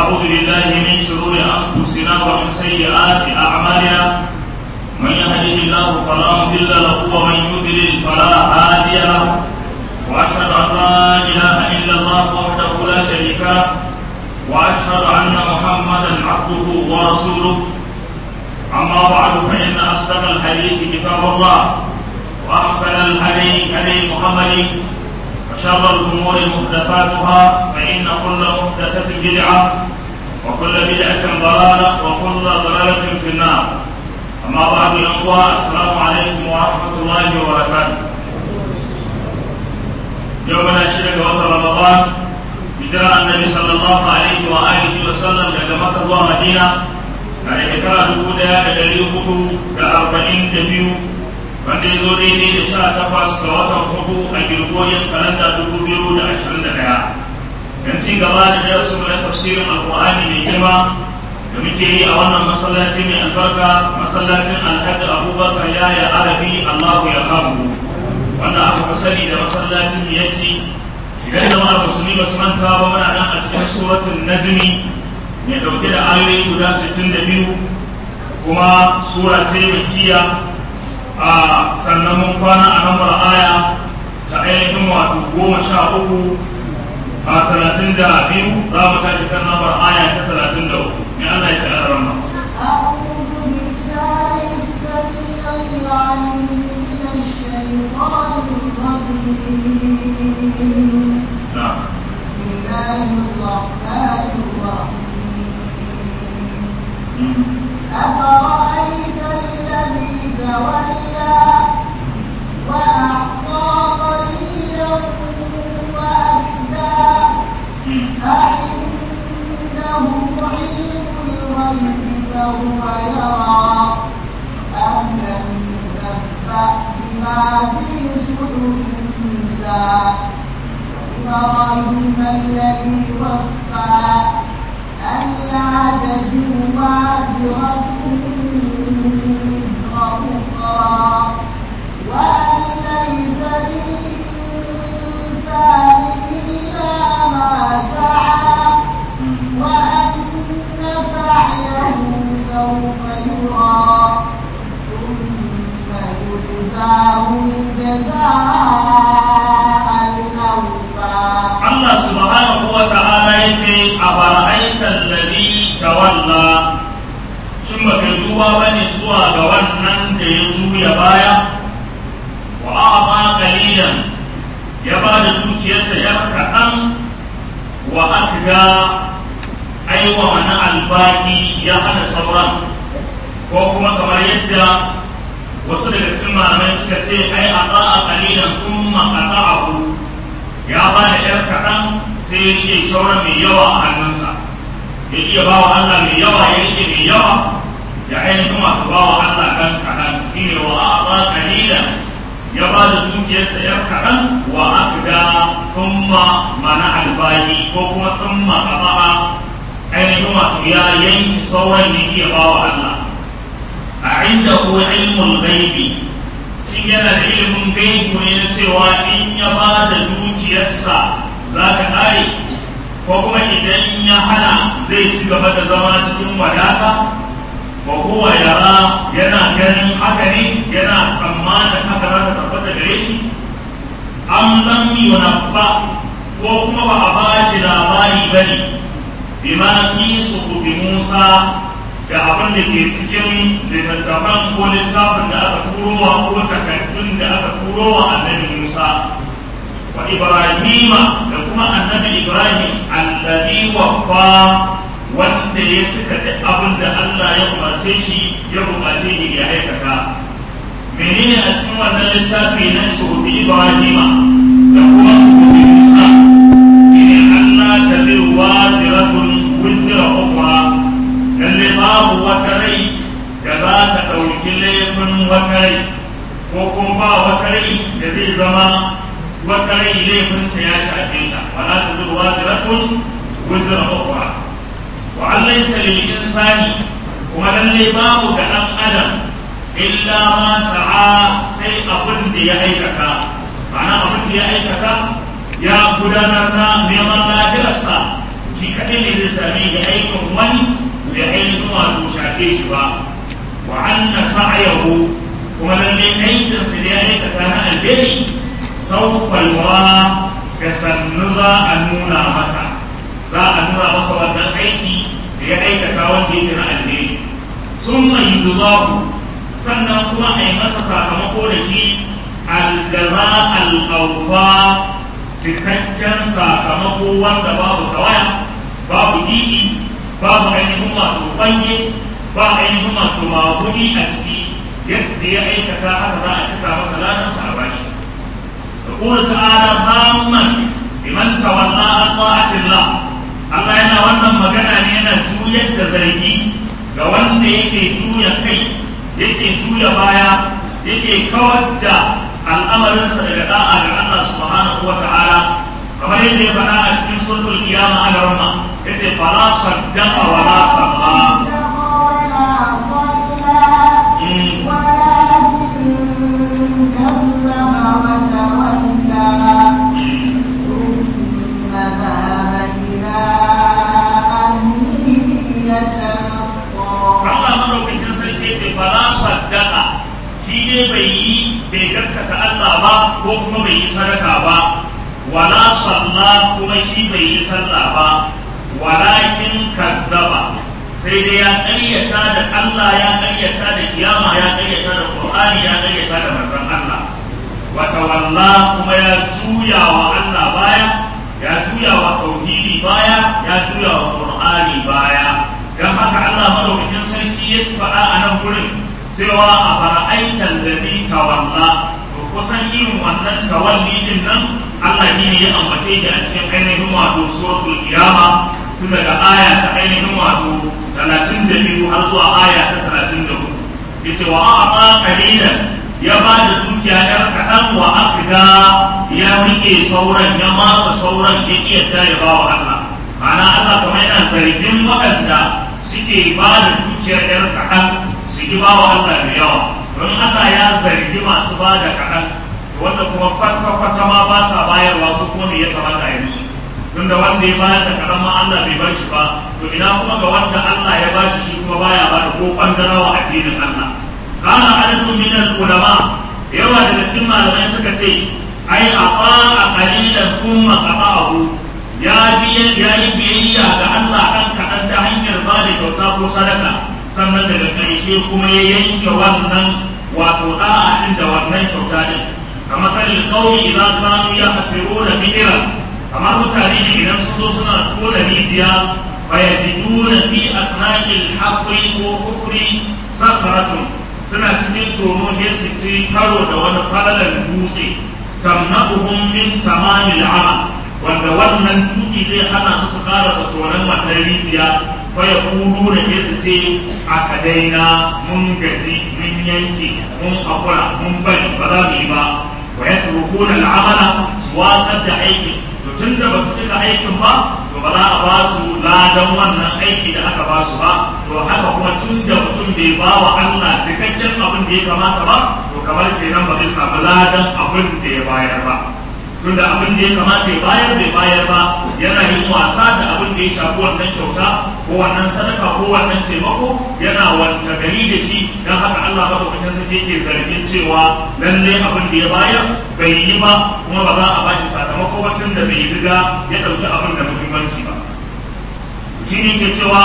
ونعوذ بالله من شرور أنفسنا ومن سيئات أعمالنا من يهده الله فلا مضل له ومن يضلل فلا هادي له وأشهد أن لا إله إلا الله وحده لا شريك له وأشهد أن محمدا عبده ورسوله أما بعد فإن أصدق الحديث كتاب الله وأحسن الهدي هدي محمد وشر الأمور محدثاتها فإن كل محدثة بدعة وكل بدعة ضلالة وكل ضلالة في النار أما بعد الأخوة السلام عليكم ورحمة الله وبركاته يومنا شرك وقت رمضان هجرة النبي صلى الله عليه وآله وسلم daga Makka zuwa Madina a shekara dubu ɗaya da ɗari hudu da arba'in da biyu wanda ya zo daidai da sha takwas ga watan hudu a girgoyin kalanda dubu biyu da ashirin da ɗaya don ci gaba da darasin na tafsirin alƙur'ani mai girma da muke yi a wannan masallaci mai albarka masallacin alhaji abubakar yaya arabi allahu ya kamu wanda aka fi sani da masallacin miyatti idan jama'ar musulmi ba su manta ba muna nan a cikin suratul najmi mai dauke da ayoyi guda 62 kuma sura ce makiya a sannan mun kwana a lambar aya ta ainihin wato goma sha uku a talatin da biyu za mu tashi kan lambar aya ta talatin da uku mai Allah ya ce a ramma. نعم بسم الله الرحمن الرحيم أفرأيت الذي تولى وأعطى قليلا وأكدى أعنده علم الغيب فهو يرى أم لم ينبأ بما في صدور موسى إبراهيم الذي وفى ألا تزر وازرة وزر أخرى وأن ليس للإنسان إلا ما سعى وأن سعيه سوف يرى ثم يجزاه الجزاء الأوفى Allah subhanahu wa ta'ala ya ce a fara'aitar lalli tawalla shin ba kai duba ba ne zuwa ga wannan da ya juya baya wa a'ama qalilan ya ba da dukiyarsa ya kaɗan wa akga aiwa wani albaki ya hana sauran ko kuma kamar yadda wasu daga cikin malamai suka ce ai a ta'a qalilan thumma qata'ahu ya ba da ‘yar kaɗan sai ya rike shauran mai yawa a hannunsa ya iya ba wa Allah mai yawa ya rike mai yawa ya ainihin masu ba wa Allah ɗan kaɗan shi ne wa aɓa ƙalila ya ba da dukiyarsa ‘yar kaɗan wa akda thumma mana albani ko kuma thumma ƙaba'a ainihin wato ya yanki sauran ya iya ba wa Allah a inda ko ilmul gaibi in yana da ilimin gaibu ne na cewa in ya ba da dukiyarsa za ka ƙare ko kuma idan ya hana zai ci gaba da zama cikin wadata wa huwa yara yana ganin haka ne yana tsammanin haka za ta tabbata gare shi am lam yunabba ko kuma ba a ba shi labari bane bima fi suhufi Musa da abin da ke cikin littattafan ko littafin da aka turowa ko takardun da aka turowa annabi Musa wa Ibrahima da kuma annabi Ibrahim alladhi waffa wanda ya cika duk abin da Allah ya umarce shi ya buƙace shi ya aikata menene a cikin wannan littafi na suhufi Ibrahima da kuma suhufi Musa shine Allah taziru waziratun wizra ukhra lalle babu wata rai da za ta ɗauki laifin wata rai ko kuma ba wata rai da zai zama wata rai laifinta ya shafe ta wala ta zuru waziratun wizra ukhra wa an laysa lil insani kuma lalle babu ga ɗan adam illa ma sa'a sai abin da ya aikata ma'ana abin da ya aikata ya gudanar na neman lafiyarsa shi kaɗai ne zai sami da aikin wani da ainihin wato shafe shi ba wa anna sa'ayahu kuma lalle aikin sa da ya aikata na alheri sawfa yura da sannu za a nuna masa za a nuna masa wannan aiki da ya aikata wanda yake na alheri sun mai yuzahu sannan kuma a yi masa sakamako da shi aljaza al'aufa cikakken sakamako wanda babu tawaya babu didi babu ainihin masu banye ba ainihin masu mahudi a ciki yadda ya aikata haka za a cika masa lanarsa a bashi da kuma ta'ala zamman liman tawalla an ta'atillah Allah yana wannan magana ne yana juyar da zargi ga wanda yake juya kai yake juya baya yake kawar da al'amarinsa daga da'a ga Allah subhanahu wa ta'ala kamar yadda ya faɗa a cikin sulhul qiyama a garma yace fala saddaqa wa la salla Allah madaukakin sarki yace fala saddaqa shi ne bai yi bai gaskata Allah ba ko kuma bai yi sadaka ba wala salla kuma shi bai yi sallah ba walakin kazzaba sai dai ya ƙaryata da Allah ya ƙaryata da kiyama ya ƙaryata da Qur'ani ya ƙaryata da manzon Allah wa tawalla kuma ya juya wa Allah baya ya juya wa tauhidi baya ya juya wa Qur'ani baya dan haka Allah madaukakin sarki ya faɗa a nan gurin cewa a fara'aitan da ni tawalla to kusan irin wannan tawalli din nan Allah ne ya ambace shi a cikin ainihin wato suratul qiyama tun daga aya ta ainihin wato 32 har zuwa aya ta 34 yace wa a'ta qalilan ya ba da dukiya yar kaɗan wa afida ya rike sauran ya matsa sauran ya yadda ya ba wa Allah ma'ana Allah kamar yana zargin waɗanda suke ba da dukiyar yar kaɗan su ki ba wa Allah da yawa don Allah ya zargi masu ba da kaɗan wanda kuma kwata-kwata ma ba sa bayarwa su kuma me ya kamata ya musu tunda wanda ya bayar da kaɗan ma Allah bai bar shi ba to ina kuma ga wanda Allah ya ba shi shi kuma baya ba da ko kwandara wa addinin Allah kana adadun min ulama yawa daga cikin malamai suka ce ai aqa a qalilan thumma qata'ahu ya biya ya yi biyayya ga Allah kan kaɗan ta hanyar ba da kyauta ko sadaka sannan daga ƙarshe kuma ya yanke wannan wato da'a din da wannan kyauta din kamar kalin kauli idan kanu ya hafiru da bihira kamar mutane ne idan sun zo suna tona rijiya fayajiduna fi asnaqil hafri ko kufri sakaratun suna cikin tono sai su ci karo da wani falalan dutse tamna'uhum min tamamil amal wanda wannan dutse zai hana su su karasa tonon wannan rijiya fa ya kudu da ke su ce aka daina mun gaji mun yanke mun hakura mun bari ba za mu yi ba wa ya turkuna al'amala su watsar da aikin to tun da ba su cika aikin ba to ba za a ba su ladan wannan aiki da aka ba su ba to haka kuma tun da mutum bai ba wa Allah cikakken abin da ya kamata ba to kamar kenan ba zai samu ladan abin da ya bayar ba tunda abin da ya kamata ya bayar bai bayar ba yana yin wasa da abin da ya shafi wannan kyauta ko wannan sadaka ko wannan taimako yana wanta gari da shi don haka Allah ba kuma sai yake zargin cewa lalle abin da ya bayar bai yi ba kuma ba za a ba shi sakamako ba tun da bai riga ya ɗauki abin da muhimmanci ba shi ne ke cewa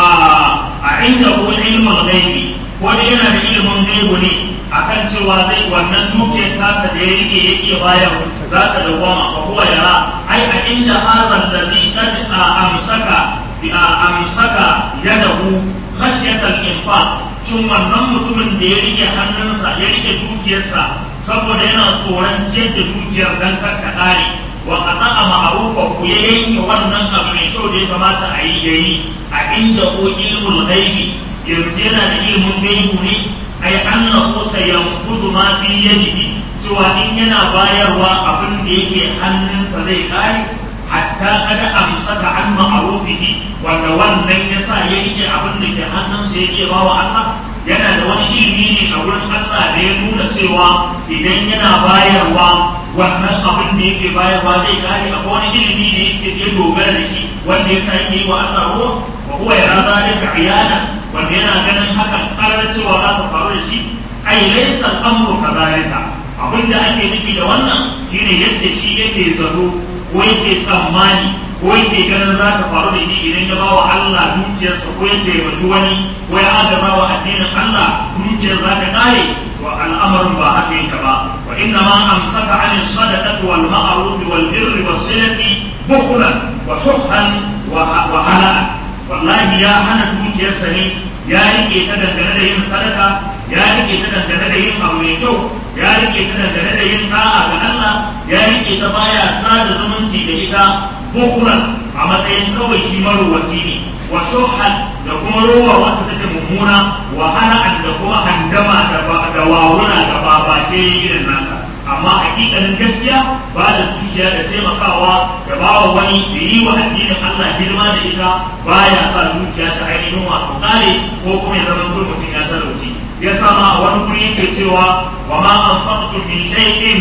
a inda ko ilmul gaibi ko da yana da ilimin gaibu ne akan cewa zai wannan dukiyar tasa da ya rike ya iya bayar za ta dawwama fa huwa yara ai a inda hazan ladhi qad amsaka bi amsaka yadahu khashyata al-infaq shin wannan mutumin da ya rike hannunsa ya rike dukiyarsa saboda yana tsoron ciyar da dukiyar dan kar ta kare wa qata'a ma'rufa ku ya yanke wannan abu mai kyau da ya kamata a yi yayi a inda ko ilmul ghaibi yanzu yana da ilimin gaibu ne ai annahu sayanfuzu ma fi yadihi cewa in yana bayarwa abin da yake hannunsa zai kare hatta kada amsaka an ma'arufihi wanda wannan yasa ya rike abin da ke hannunsa ya iya bawa Allah yana da wani ilimi ne a wurin Allah da ya nuna cewa idan yana bayarwa wannan abin da yake bayarwa zai kare a wani ilimi da yake ya dogara da shi wanda ya san yi wa Allah ruwa wa huwa yara zalika iyana wanda yana ganin hakan karar cewa za ta faru da shi ai laysa al-amru kadhalika abin da ake nufi da wannan shine yadda shi yake zato ko yake tsammani ko yake ganin za ta faru da shi idan ya ba wa Allah dukiyarsa ko ya taimaki wani ko ya adaba wa addinin Allah dukiyar za ta kare wa al'amarin ba haka yake ba wa inna ma amsaka an sadaqati wal ma'ruf wal birri was silati bukhlan wa shuhan wa halal wallahi ya hana dukiyarsa ne ya rike ta dangane da yin sadaka ya rike ta dangane da yin abu mai kyau ya rike ta dangane da yin da'a ga Allah ya rike ta baya sada zumunci da ita bukhlan a matsayin kawai shi marowaci ne wa shuhan da kuma rowa wata take mummuna wa hana'an da kuma handama da wawuna da babake irin nasa amma hakikanin gaskiya ba da dukiya da taimakawa da ba wa wani da yi wa addinin Allah girma da ita baya sa dukiya ta ainihin wato kare ko kuma ya zama mutum ya talauci ya sama a wani guri yake cewa wa ma anfaqtum min shay'in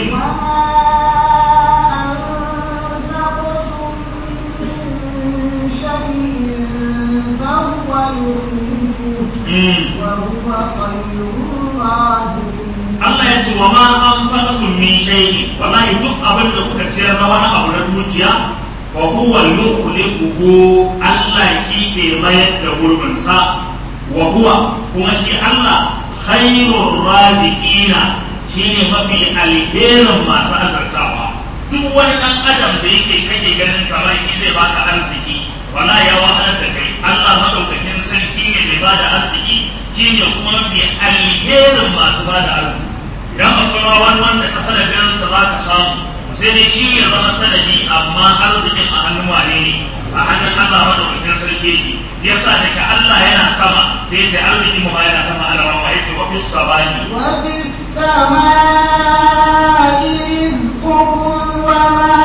Allah ya ce wa ma an faɗin min shayi wallahi duk abin da kuka ciyar na wani abu na dukiya wa huwa yukhliquhu Allah shi ke mayar da gurbin sa wa huwa kuma shi Allah khairur raziqina shine mafi alherin masu azartawa duk wani dan adam da yake kake ganin kamar shi zai baka arziki wala ya wahalar da kai Allah madaukakin sarki ne mai bada arziki shine kuma mai alherin masu bada arziki idan akwai ma wani wanda ka sanadin sa za ka samu sai dai shi ya zama sanadi amma arzikin a hannun wane ne a hannun Allah madaukakin sarki yake yasa daga Allah yana sama sai ya ce arzikin mu ma yana sama Allah ma yace wa fis sabani wa fis samai rizqukum wa ma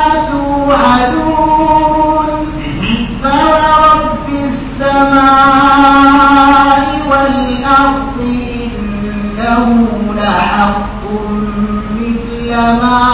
tu'adun فورب السماء والأرض إنه لحق مثل ما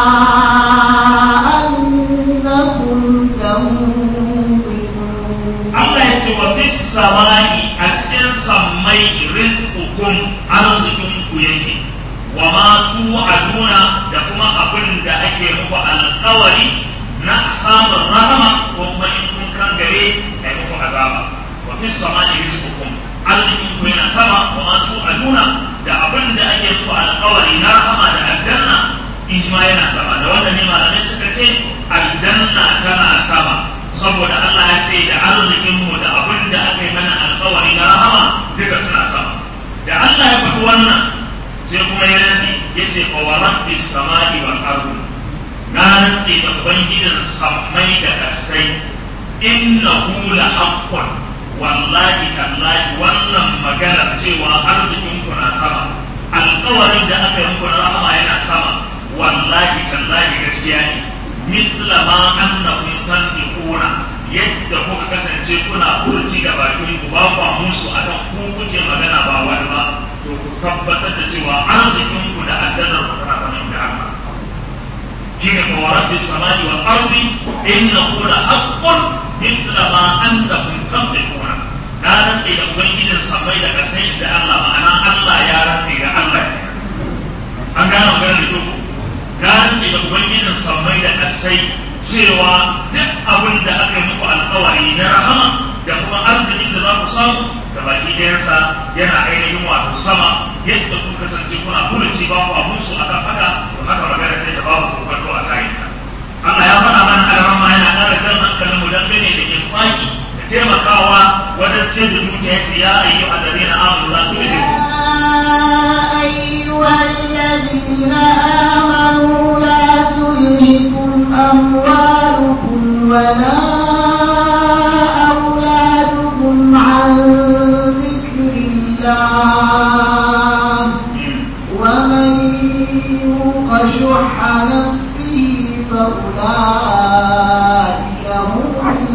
أنكم تنطقون Allah ya ce wa fis samai a cikin sammai rizqukum arzikin ku yake wa ma tu'aduna da kuma abin da ake muku alƙawari na samun rahama ko kuma in kun kan gare a muku azaba wa fis samai rizqukum arzikin ku yana sama wa ma tu'aduna da abin da ake muku alƙawari na rahama da aljanna ijma yana sama da wannan ne malamai suka ce aljanna tana sama saboda Allah ya ce da arzikinmu da abin da aka yi mana alkawari na rahama duka suna sama da Allah ya faɗi wannan sai kuma ya rantsi ya ce fa wa rabbis samai wal ardi na rantsi da ubangijin sammai da kasai innahu la haqqun wallahi tallahi wannan magana cewa arzikinku na sama alkawarin da aka yi muku na rahama yana sama wallahi tallahi gaskiya ne mithla ma annakum tanfiquna yadda kuka kasance kuna furuci da bakin ku ba ku musu akan ku kuke magana ba wani ba to ku tabbatar da cewa arzikin ku da addanar ku tana saman da Allah shine ko rabbi samai wal ardi innahu la haqqun mithla ma annakum tanfiquna na rantse da ubangijin samai da kasai da Allah ma'ana Allah ya rantse da Allah an gane maganar da na rantse da ubangijin samai da kasai cewa duk abin da aka yi muku alkawari na rahama da kuma arzikin da za ku samu da baki ɗayansa yana ainihin wato sama yadda kun kasance kuna kulici ba ku abusu a kan haka to haka magana ce da babu kokonto a kayan ta Allah ya faɗa mana alrama yana ƙara jan hankalin mu dangane da infaki da taimakawa wajen ciyar da dukiya ce ya ayyu alladhina amanu la tulhikum أيها الذين آمنوا لا تلهكم أموالكم ولا أولادكم عن ذكر الله ومن يوق شح نفسه فأولئك هم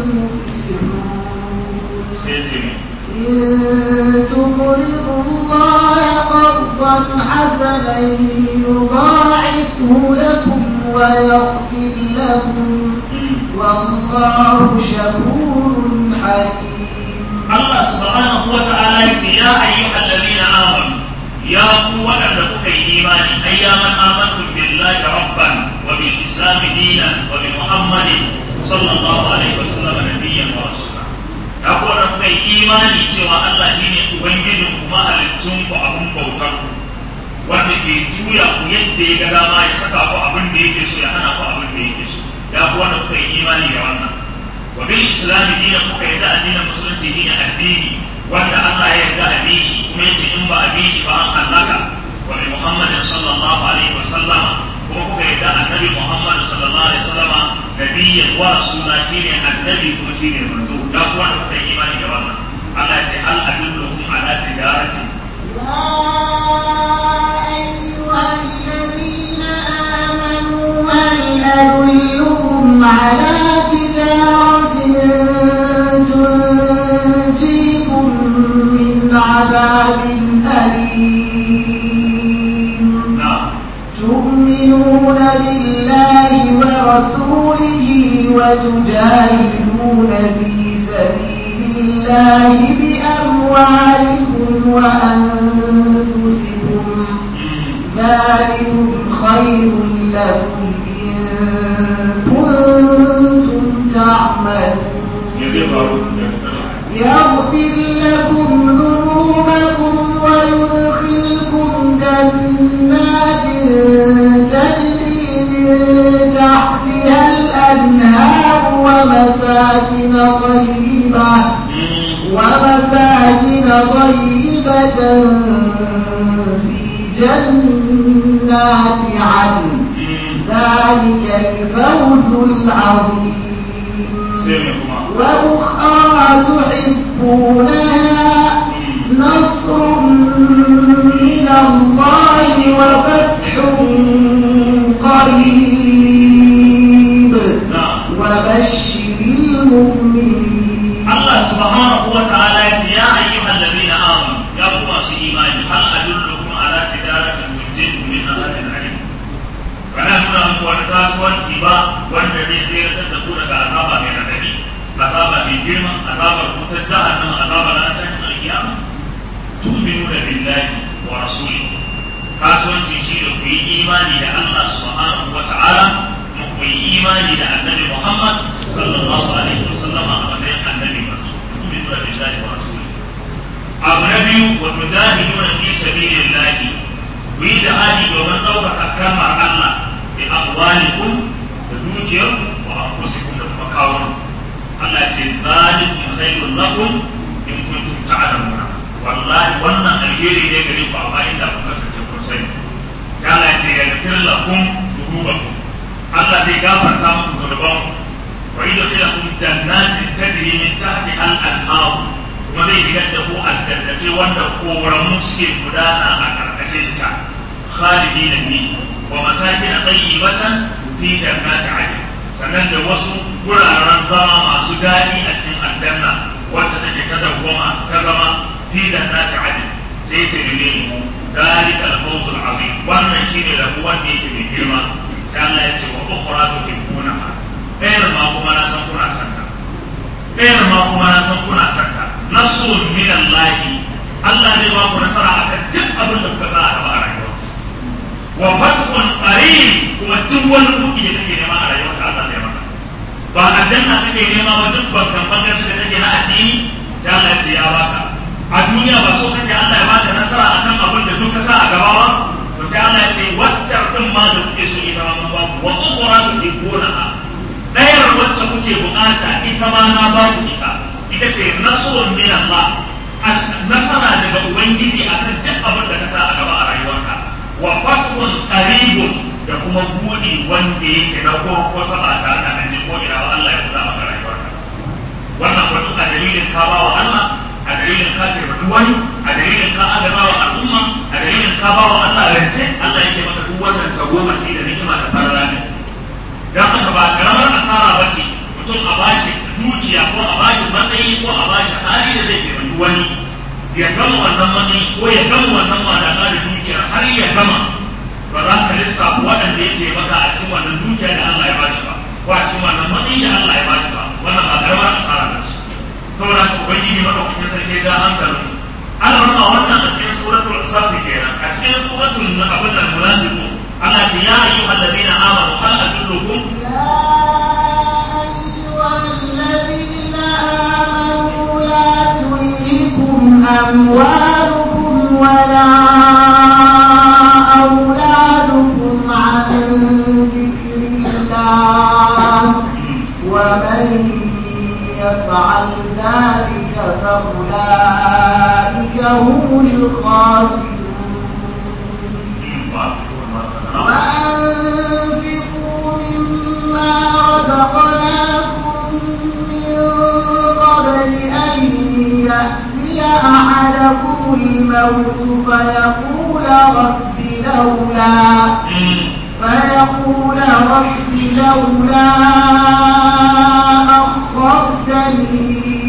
المفلحون sai ce ne إن تقرضوا الله قرضا حسنا يضاعفه لكم ويغفر لكم والله شكور حليم Allah subhanahu wa ta'ala ya ce ya ayyuhal ladina amanu ya ku waɗanda kuka yi imani ai ya man amantum billahi rabban wa bil islam dinan wa bi muhammadin sallallahu alaihi wa sallam nabiyyan wa rasula ya ku waɗanda kuka yi imani cewa Allah shine ubangijin ku mahaliccin ku abun bautar ku wanda ke juya ku yadda ya ga dama ya saka ku abin da yake so ya hana ku abin da yake so ya ku wanda kuka yi imani da wannan wa bil islam dinan kuka yarda addinin musulunci dinin addini wanda Allah ya yarda a bi shi kuma yace in ba a bi shi ba an halaka wa bi Muhammadin sallallahu alaihi wa sallama kuma kuka yarda annabi Muhammad sallallahu alaihi wa sallama nabiyyan wa rasula shine annabi kuma shine manzo ya ku wanda kuka yi imani da wannan Allah ya ce hal adullukum ala tijaratin يا أيها الذين آمنوا هل أدلكم على تجارة تنجيكم من عذاب أليم na'am تؤمنون بالله ورسوله وتجاهدون في سبيل الله بأموالكم وأنفسكم ذلكم خير لكم إن كنتم تعملون يغفر لكم ذنوبكم ويدخلكم جنات تجري من تحتها الأنهار ومساكن طيبة ومساكن طيبة في جنات عدن ذلك الفوز العظيم وأخرى تحبونها نصر من الله وفتح قريب وبشر المؤمنين Allah subhanahu wa ta'ala ya ce ya ayyuhal ladina amanu ya ku masu imani hal adullukum ala tijaratin tunjikum min azabin alim kana nuna muku wani kasuwanci ba wanda zai tseratar da ku daga azaba mai radadi azaba mai girma azabar wutar jahannama azaba na tashin alkiyama tu'minuna billahi wa rasulihi kasuwanci shi da ku yi imani da Allah subhanahu wa ta'ala kuma ku yi imani da annabi Muhammad sallallahu alaihi wasallam a matsayin annabi manzo tu'minuna billahi wa rasulihi abu na biyu wa tujahiduna fi sabilillahi ku yi jihadi domin ɗaukaka kalmar Allah bi amwalikum da dukiyar wa anfusikum da kuma kawun Allah ce zalikum khairul lakum in kuntum ta'lamuna wallahi wannan alheri ne gare ku amma inda kun kasance kun sani sai Allah ya ce yaghfir lakum dhunubakum Allah zai gafarta muku zunubanku wa yudkhilukum jannatin tajri min tahtiha al-anhar kuma zai shigar da ku aljannatai wanda koramu suke gudana a karkashin ta khalidina fi wa masakin tayyibatan fi jannati adn sannan da wasu guraren zama masu daɗi a cikin aljanna wacce take ta dawwama ta zama fi jannati adn sai ce ne mu dalika al-fawz al-azim wannan shine rabu wanda yake mai girma sai Allah ya ce wa ukhra tuhibbunaha ɗayar ma kuma na san kuna santa ɗayar ma kuma na san kuna santa nasrun min Allah Allah zai ba ku nasara akan duk abin da kuka sa a gaba a rayuwa wa fathun qarib kuma duk wani kuɗi da kake nema a rayuwa ka Allah zai maka ba aljanna kake nema ba duk bankan bankan da kake na addini sai Allah ya ce ya baka a duniya ba so kake Allah ya baka nasara akan abin da duk ka sa a gaba ba to sai Allah ya ce waccar din ma da kuke so ita ma mun ba ku wa ukhra tuhibbunaha ɗayar wacce kuke bukata ita ma na ba ku ita ita ce nasrun min Allah nasara daga ubangiji akan duk abin da ka sa a gaba a rayuwarka wa fathun qaribun da kuma buɗi wanda yake na ko saba ta da nan ko ina ba Allah ya buɗa maka rayuwarka wannan wato a dalilin ka ba wa Allah a dalilin ka ce mutu wani a dalilin ka adaba wa al'umma a dalilin ka ba wa Allah rance Allah yake maka duk wannan tagomashi da ni'ima da farara ne don haka ba karamar asara ba ce mutum a bashi dukiya ko a bashi matsayi ko a bashi hali da zai taimaki wani ya gama wannan matsayi ko ya gama wannan wadata da dukiyar har ya gama ba za ka lissafa waɗanda ya ce maka a cikin wannan dukiya da Allah ya bashi ba ko a cikin wannan matsayi da Allah ya bashi ba wannan ba karamar asara ba ce saboda haka ubangiji madaukakin sarki da hankalin ana nuna wannan a cikin suratul safi kenan a cikin suratul abin nan munafiqun Allah ce ya ayyuhal ladina amanu hal adullukum أموالكم ولا أولادكم عن ذكر الله ومن يفعل ذلك فأولئك هم الخاسرون وأنفقوا مما رزقناكم من قبل أن يأتي أحدكم الموت فيقول رب لولا فيقول رب لولا أخرتني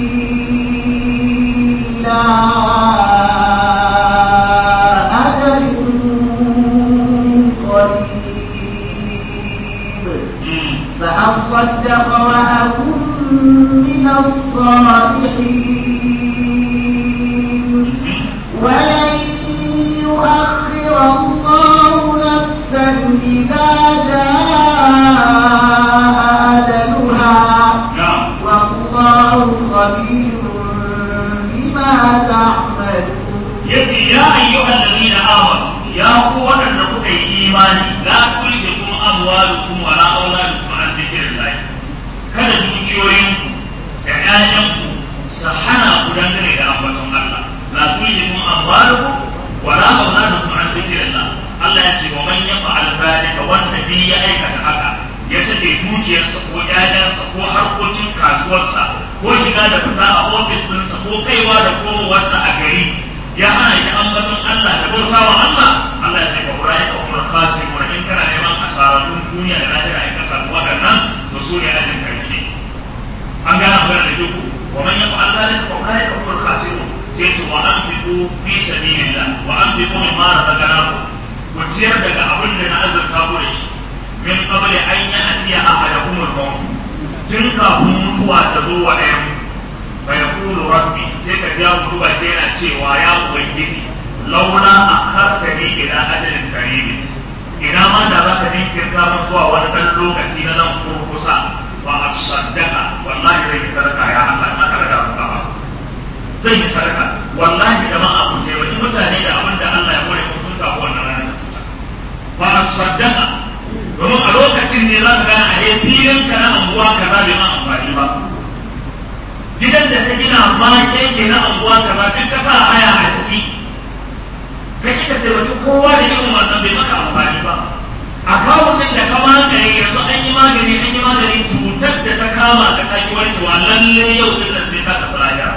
إلى أجل قريب فأصدق وأكن من الصالحين ولن يؤخر الله نفسا إذا جاء أجلها والله خبير بما تعملون yace ya ayyuhal ladina amanu ya ku waɗanda kuka yi imani la tulhikum amwalukum wa la auladukum an dhikrillah kada dukiyoyinku da ƴaƴanku su hana ku dangane da ambaton Allah la tulhikum amwalukum wa la auladukum an dhikrillah Allah ya ce wa man yaf'al dhalika wanda bi ya aikata haka ya sake dukiyarsa ko ƴaƴansa ko harkokin kasuwarsa ko shiga da fita a ofis ɗinsa ko kaiwa da komowarsa a gari ya hana shi ambaton Allah da bautawa Allah Allah ya ce ka wurai ka umar khasi wa in kana neman asararun duniya da lahira in ka samu waɗannan to su ne ajin karshe an gana magana da ku wa man yaf'al dhalika fa ulai ka umar khasirun sai ce wa anfiqu fi sabilillah wa anfiqu mimma razaqnakum ku ciyar daga abin da na azurta ku da shi min qabli an ya'tiya ahadakum al-maut tun kafin mutuwa ta zo wa ɗayan فيقول ربي سيك جاء مدوبة دينا cewa ya ubangiji launa akhartani ila ajalin qarib ina ma da zaka jinkirta mun zuwa wani dan lokaci na nan kurkusa wa asaddaka wallahi zai yi sadaka ya Allah na kada da ba zai yi sadaka wallahi da ma abu ce wani mutane da abin da Allah ya kore mutum ka wannan ranar fa asaddaka domin a lokacin ne za ka gane a filin ka na anguwa kaza bai ma amfani ba gidan da ta gina ma keke na anguwa ka ba duk kasa haya a ciki ka ki ka taimaki kowa da irin wannan bai maka amfani ba a kawo din da ka magani yanzu an yi magani an yi magani cutar da ta kama ka ta yi warkewa lalle yau din nan sai ka tafi lafiya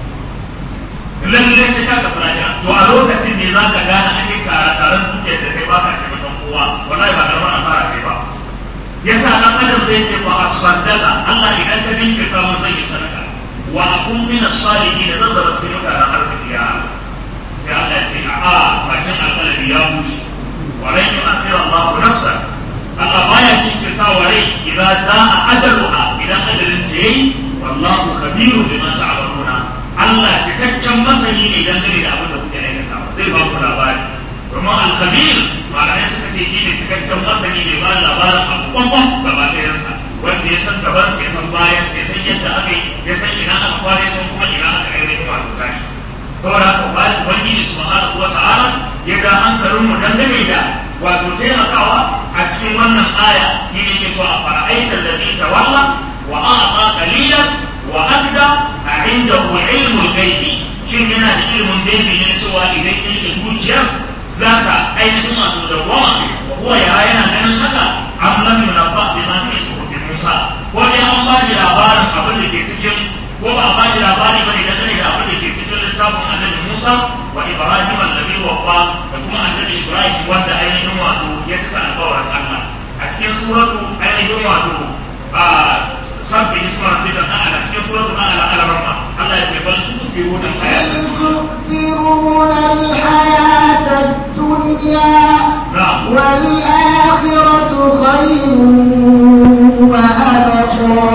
lalle sai ka tafi lafiya to a lokacin ne za ka gane an yi tare taren dukiyar da kai baka taimakon kowa wallahi ba karamar asara kai ba yasa dan adam zai ce fa asaddaka Allah idan ka dinka mun zai yi sadaka wa akun min as-salihin zan da basu mutanen arziki ya sai Allah ya ce a bakin alƙalabi ya bushe wa lan yu'akhir Allah nafsan Allah baya jinkirta wa rai idan jaa ajaluha idan ajalin ta yayi wallahu khabirun bima ta'maluna Allah cikakken masani ne dangane da abin da kuke aikata zai ba ku labari kuma al-khabir malamai suka ce shi ne cikakken masani ne ba labarin abubuwan gaba ɗayansa wanda ya san gaban ya san bayan ya san yadda aka yi ya san ina aka kware san kuma ina aka ainihin wato tashi saboda haka bayan ubangiji subhanahu wa ta'ala ya ga hankalin mu dangane da wato taimakawa a cikin wannan aya ni ne ke cewa a fara'aita allazi tawalla wa a'ta qalilan wa adda a indahu ilmul ghaibi shin yana da ilmin gaibi ne cewa idan yake dukiyar zaka ainihin wato da wama wa huwa ya yana ganin haka am lam yunabba bima fi suhufi Musa ko dai an ba da labarin abin da ke cikin ko ba a ba da labari bane dangane da abin da ke cikin littafin annabi Musa wa Ibrahim annabi wafa da kuma annabi Ibrahim wanda ainihin wato ya cika alƙawarin Allah a cikin suratu ainihin wato a sabbi isma rabbika a'la cikin suratu a'la al-rahma Allah ya ce bal tu'thiruna al-hayata تؤثرون الحياة الدنيا na'am والآخرة خير وأبقى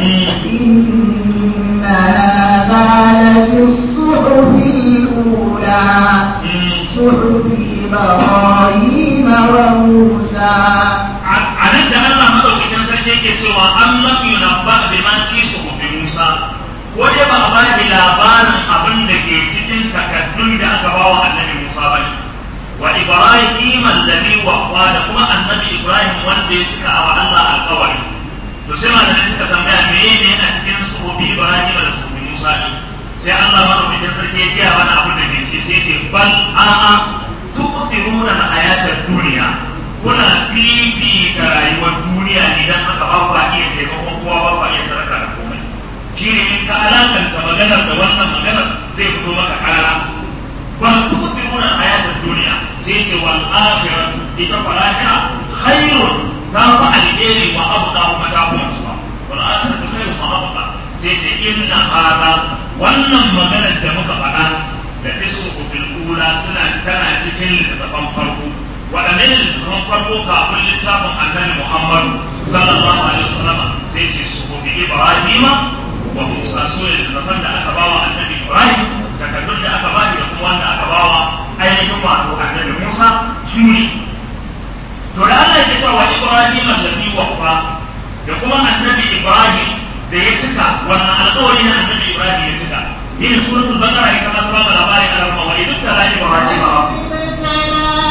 إن هذا لفي الصحف الأولى صحف إبراهيم وموسى a nan da Allah madaukakin sarki yake cewa an lam yunabba bi ma fi suhufi Musa ko dai ba a ba shi labarin abin da ke cikin takaddun da aka ba wa annabi Musa bane wa Ibrahim alladhi waqwa da kuma annabi Ibrahim wanda ya cika wa Allah alƙawari to sai malamai suka tambaya menene a cikin suhufi Ibrahim da suhufi Musa ne sai Allah madaukakin sarki ya gaya mana abin da ke ciki sai ce bal a'a tuqtiruna al-hayata dunya kuna fifita rayuwar duniya idan aka ba ku iya taimakon kowa ba ku iya sadaka da komai shi ne in ka alakanta maganar da wannan maganar zai fito maka kara ba su ku nuna hayatar duniya sai ce wal akhiratu ita fa lahira khairun ta fa alheri wa abqa kuma ta kuma suwa wal akhiratu khairun wa abqa sai ce inna hada wannan maganar da muka faɗa da isu bil ula suna tana cikin littattafan farko waɗannan littattafan farko kafin littafin annabi Muhammadu sallallahu alaihi wasallam sai ce su gobe Ibrahima wa Musa su ne littattafan da aka bawa annabi Ibrahim takardun da aka bani da kuma wanda aka bawa ainihin wato annabi Musa su ne to da Allah ya cewa Ibrahim alladhi waffa da kuma annabi Ibrahim da ya cika wannan alƙawari na annabi Ibrahim ya cika yin suratul baqara ita ma ta ba labarin al'umma wa idan ta laji Ibrahim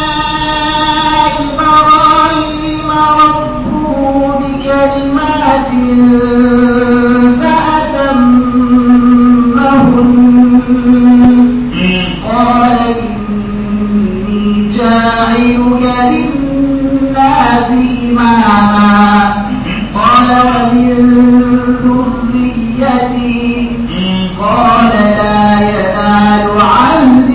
إبراهيم ربه بكلمات فأتمهن قال إني جاعلك للناس إماما قال ومن ذريتي قال لا ينال عهد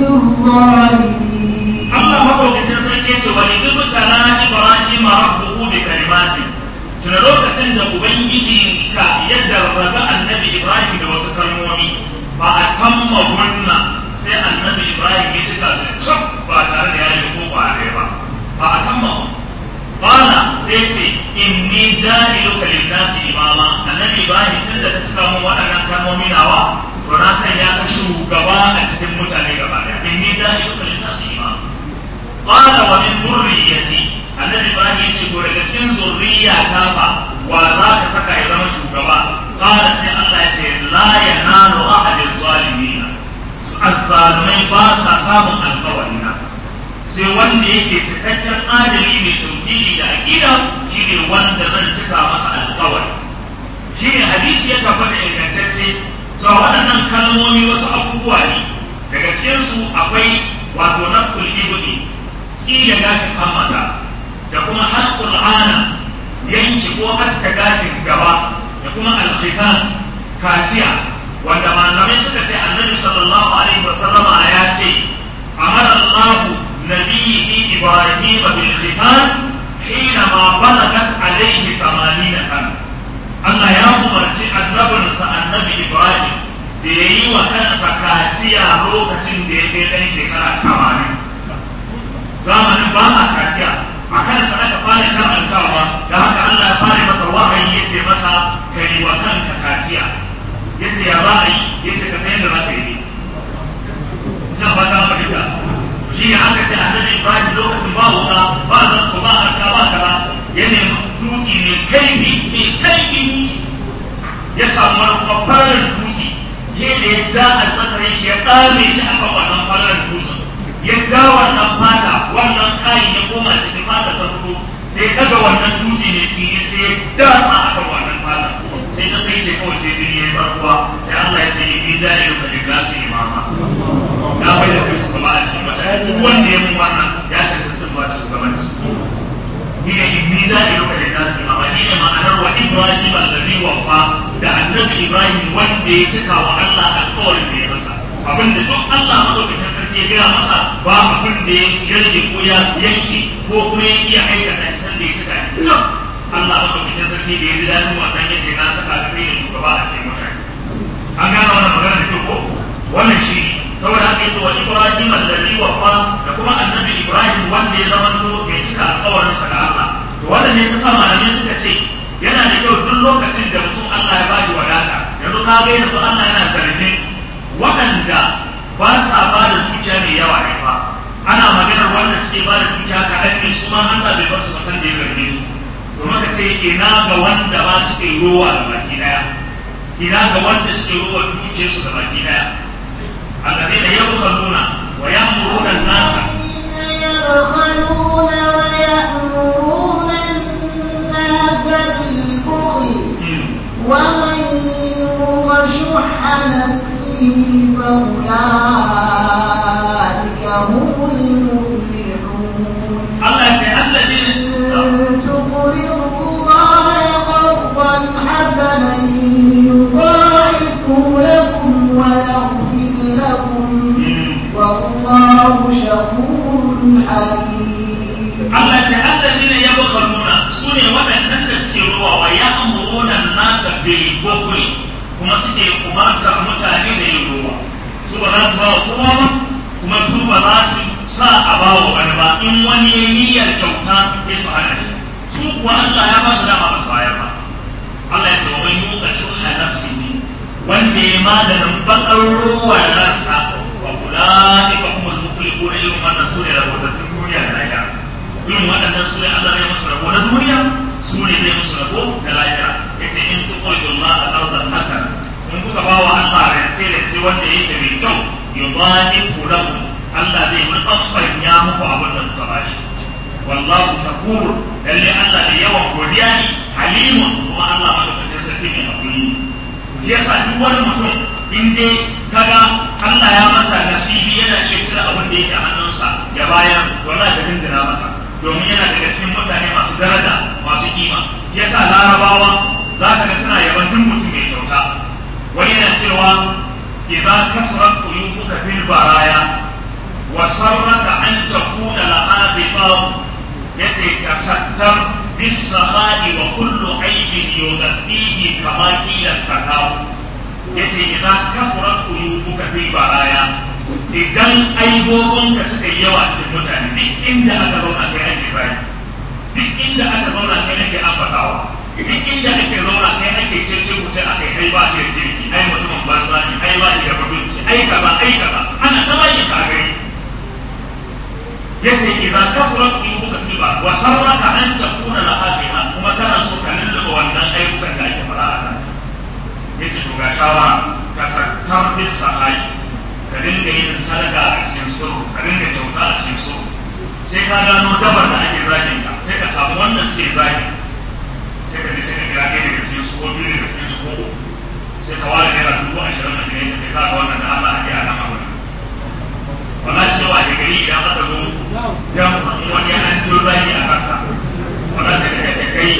الظالمين Allah madaukakin sarki ce wani dubu tala Ibrahim rabbuhu bi kalimatin tuna lokacin da ubangiji ka ya jarraba annabi Ibrahim da wasu kalmomi ba a tamma gunna sai annabi Ibrahim ya cika su cak ba tare da ya yi ko ba ba ba a tamma Bala sai ce inni jahiluka lin-nasi imama annabi Ibrahim tun da ta cika mun waɗannan kalmomi nawa to na sanya ka shugaba a cikin mutane gaba ɗaya inni jahiluka lin-nasi imama qala wa min dhurriyyati annabi ibrahim yace to daga cikin zurriya ta fa wa za ka saka ya zama shugaba qala sai Allah yace la yanalu ahadil zalimin azzalimai ba sa samun alƙawarina sai wanda yake cikakken adali mai tauhidi da aqida shine wanda zan cika masa alƙawari shine hadisi ya tabbata ingantacce cewa waɗannan kalmomi wasu abubuwa ne daga cikinsu akwai wato nafkul ibudi tsira gashin hammata da kuma harkul ana yanki ko aska gashin gaba da kuma alkhitan kaciya wanda malamai suka ce annabi sallallahu alaihi wasallama ya ce amara Allah nabiyyi Ibrahim bil khitan hina ma balagat alaihi 80 kan Allah ya umarci annabinsa annabi Ibrahim da ya yi wa kansa kaciya lokacin da ya kai ɗan shekara 80 zamanin ba a kaciya a kansa aka fara shar'antawa da haka Allah ya fara masa wahayi ya ce masa ka yi wa kanka kaciya ya ce ya za a yi ya ce ka san yadda za ka yi ina ba ta fahimta shi ne aka ce annabi Ibrahim lokacin ba wuka ba zanto ba aska ba kaza ya nemi dutse mai kaifi mai kaifi dutse ya samu wani kuma farar dutse yadda ya ja a tsakarin shi ya ɗame shi a kan wannan farar dutsen ya ja wannan fata wannan kayan ya koma cikin fata ta fito sai ya daga wannan dutse ne fili sai ya dama a kan wannan fata sai ta kai ce kawai sai jini ya tsarkuwa sai Allah ya ce ni bi jari da kalli gasu imama na bai da kai shugaba a cikin mutane duk wanda ya mun wannan ya ce ta cin ba shugabanci ni ne in bi jari da kalli gasu imama ni ne ma'anar wa Ibrahim alladhi wafa da annabi Ibrahim wanda ya cika wa Allah alƙawarin da ya masa abinda duk Allah madaukakin sarki ya gaya masa ba abin da ya rage ko ya yanke ko kuma ya iya aikata isan da ya cika ita Allah madaukakin sarki da ya ji daɗin wannan ya ce na saka da kai da shugaba a cikin mutane an gane wannan magana da kyau ko wannan shi saboda haka yace wa Ibrahim alladhi wafa da kuma annabi Ibrahim wanda ya zamanto mai cika wannan ne ta sa malamai suka ce yana da kyau duk lokacin da mutum Allah ya bada wadata yanzu ka ga yanzu Allah yana zargin waɗanda ba sa ba da dukiya mai yawa ne fa ana maganar wanda suke ba da dukiya kaɗan ne su ma Allah bai bar su ba san da ya zarge su to maka ce ina ga wanda ba su kai rowa da baki daya ina ga wanda suke rowa dukiyarsu da baki daya الذين يبخلون ويأمرون الناس يبخلون ويأمرون الناس بالبخل ومن يوق شح نفسه فأولئك هم المفلحون الله الذين إن تقرضوا الله قرضا حسنا يضاعفه لكم ويغفر لكم والله شكور حليم Allah ta alladina yabkhaluna sune waɗannan da suke ruwa wa ya'muruna an-nasa bil bukhli kuma suke umarta mutane da yin ruwa su ba za su ba wa kowa ba kuma su ba za su sa a ba wa wani ba in wani ya niyyar kyauta ya su hana shi su kuwa Allah ya ba su dama ba su bayar ba Allah ya ce wa man yuqa shuhha nafsihi wanda ya maganin bakar ruwa ransa wa ulaika humul muflihun irin wannan sune rahotattun duniya da lahira irin waɗannan su ne Allah zai musu rabo na duniya su ne zai musu rabo da lahira yace in tuqridu Allah ardan hasana in kuka ba wa Allah rance rance wanda yake mai kyau yudha'ifu lahu Allah zai mutabanya muku abin da kuka bashi wallahu shakur lalle Allah da yawan godiya ne halimun kuma Allah madaukakin sarki ne hakuri shi yasa duk wani mutum in dai kaga Allah ya masa nasibi yana iya cire abin da yake a hannunsa ya bayar wallahi ka tuntuna masa domin yana daga cikin mutane masu daraja masu kima yasa larabawa za ka ga suna yaban duk mutum mai kyauta wani yana cewa idan kasrat qulubuka fil baraya wa sarraka an takuna laha ghibab yace tasattar bis sahadi wa kullu aibin yughaddihi kama kila fatahu yace idan kafurat qulubuka fil baraya idan aibobinka suka yi yawa cikin mutane duk inda aka zauna kai ake zai duk inda aka zauna kai ake ambatawa duk inda ake zauna kai ake cece ku ce aka yi ai ba da kirki ai mutumin banza ne ai ba da mutunci ai kaza ai kaza ana ta bayyana ka gani yace idan kasurat qulubuka fil baraya wa sarraka an takuna laha kuma kana so ka lulluɓe wannan ayyukan da ake fara a kan yace to ga shawara ka sattar bis sahai ka dinga yin sadaka a cikin sirru ka dinga kyauta a cikin sirru sai ka gano dabar da ake zagin ka sai ka samu wanda suke zagi sai ka je sai ka kira ɗaya daga cikin su ko biyu daga cikin su ko sai ka ware naira dubu ashirin a cikin ka ce ka ga wannan da Allah ake a nan abin wala cewa da gari idan aka zo jan wani an jo zagi a kanka wala sai ka ce kai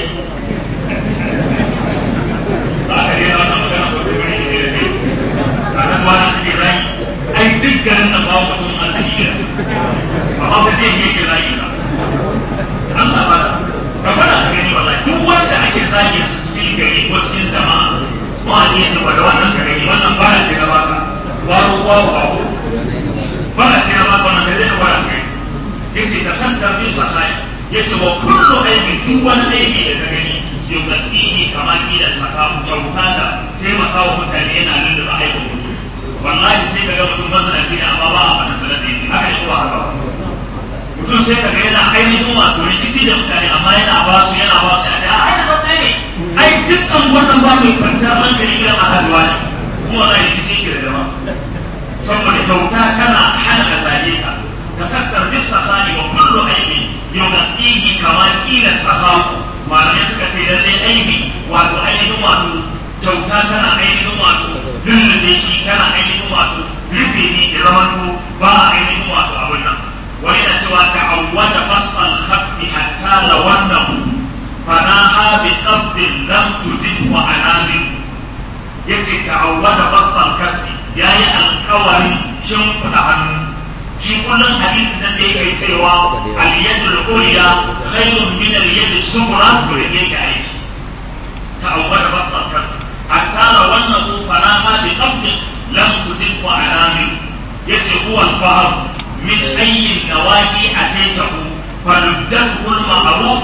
za ka daina wannan magana ko sai wani ne da kai ranar wani ake rai ai duk garin nan babu mutum arziki da su amma ba zai yi ke zagi ba Allah ba ka fara ka gani wallahi duk wanda ake zagi su cikin gari ko cikin jama'a ko a ne su da wannan ka gani wannan ba ce na baka waro waro babu ba ce na baka wannan ka zai kwara kai yace ka san ta bi sahai yace wa kullu aibin duk wani aibi da ka gani yugaskihi kamar ila saka kyauta da taimaka wa mutane yana nan da ba aibin mutum wallahi sai ka ga mutum mazanaci ne amma ba a fadin sanar da yake haka ne ko haka ba mutum sai ka ga yana ainihin wato rikici da mutane amma yana ba su yana ba su yana ce ai da zai ne ai dukkan wannan ba mai kwanciyar hankali gidan ahaduwa ne kuma wallahi rikici ke da dama saboda kyauta tana hana ka zage ka ka sattar bisa tsani wa kullu aibi yugaskihi kamar ila sahabu malamai suka ce lallai aibi wato ainihin wato kyauta tana ainihin wato lullube shi tana ainihin wato rufe ni da zamanto ba a ainihin wato abin nan wani na cewa ta'awwada fasfal khaffi hatta lawannahu fanaha bi qabdin lam tujid wa anamin yace ta'awwada fasfal khaffi yayi alkawarin shimfiɗa hannu shi kullum hadisi nan da yake cewa al-yadul ulya khairun min al-yad as-sufra to yake aiki ta'awwada fasfal khaffi حتى لو انه فناها بقبض لم تزد علامه يتي هو البحر من اي النواحي اتيته فلجته المعروف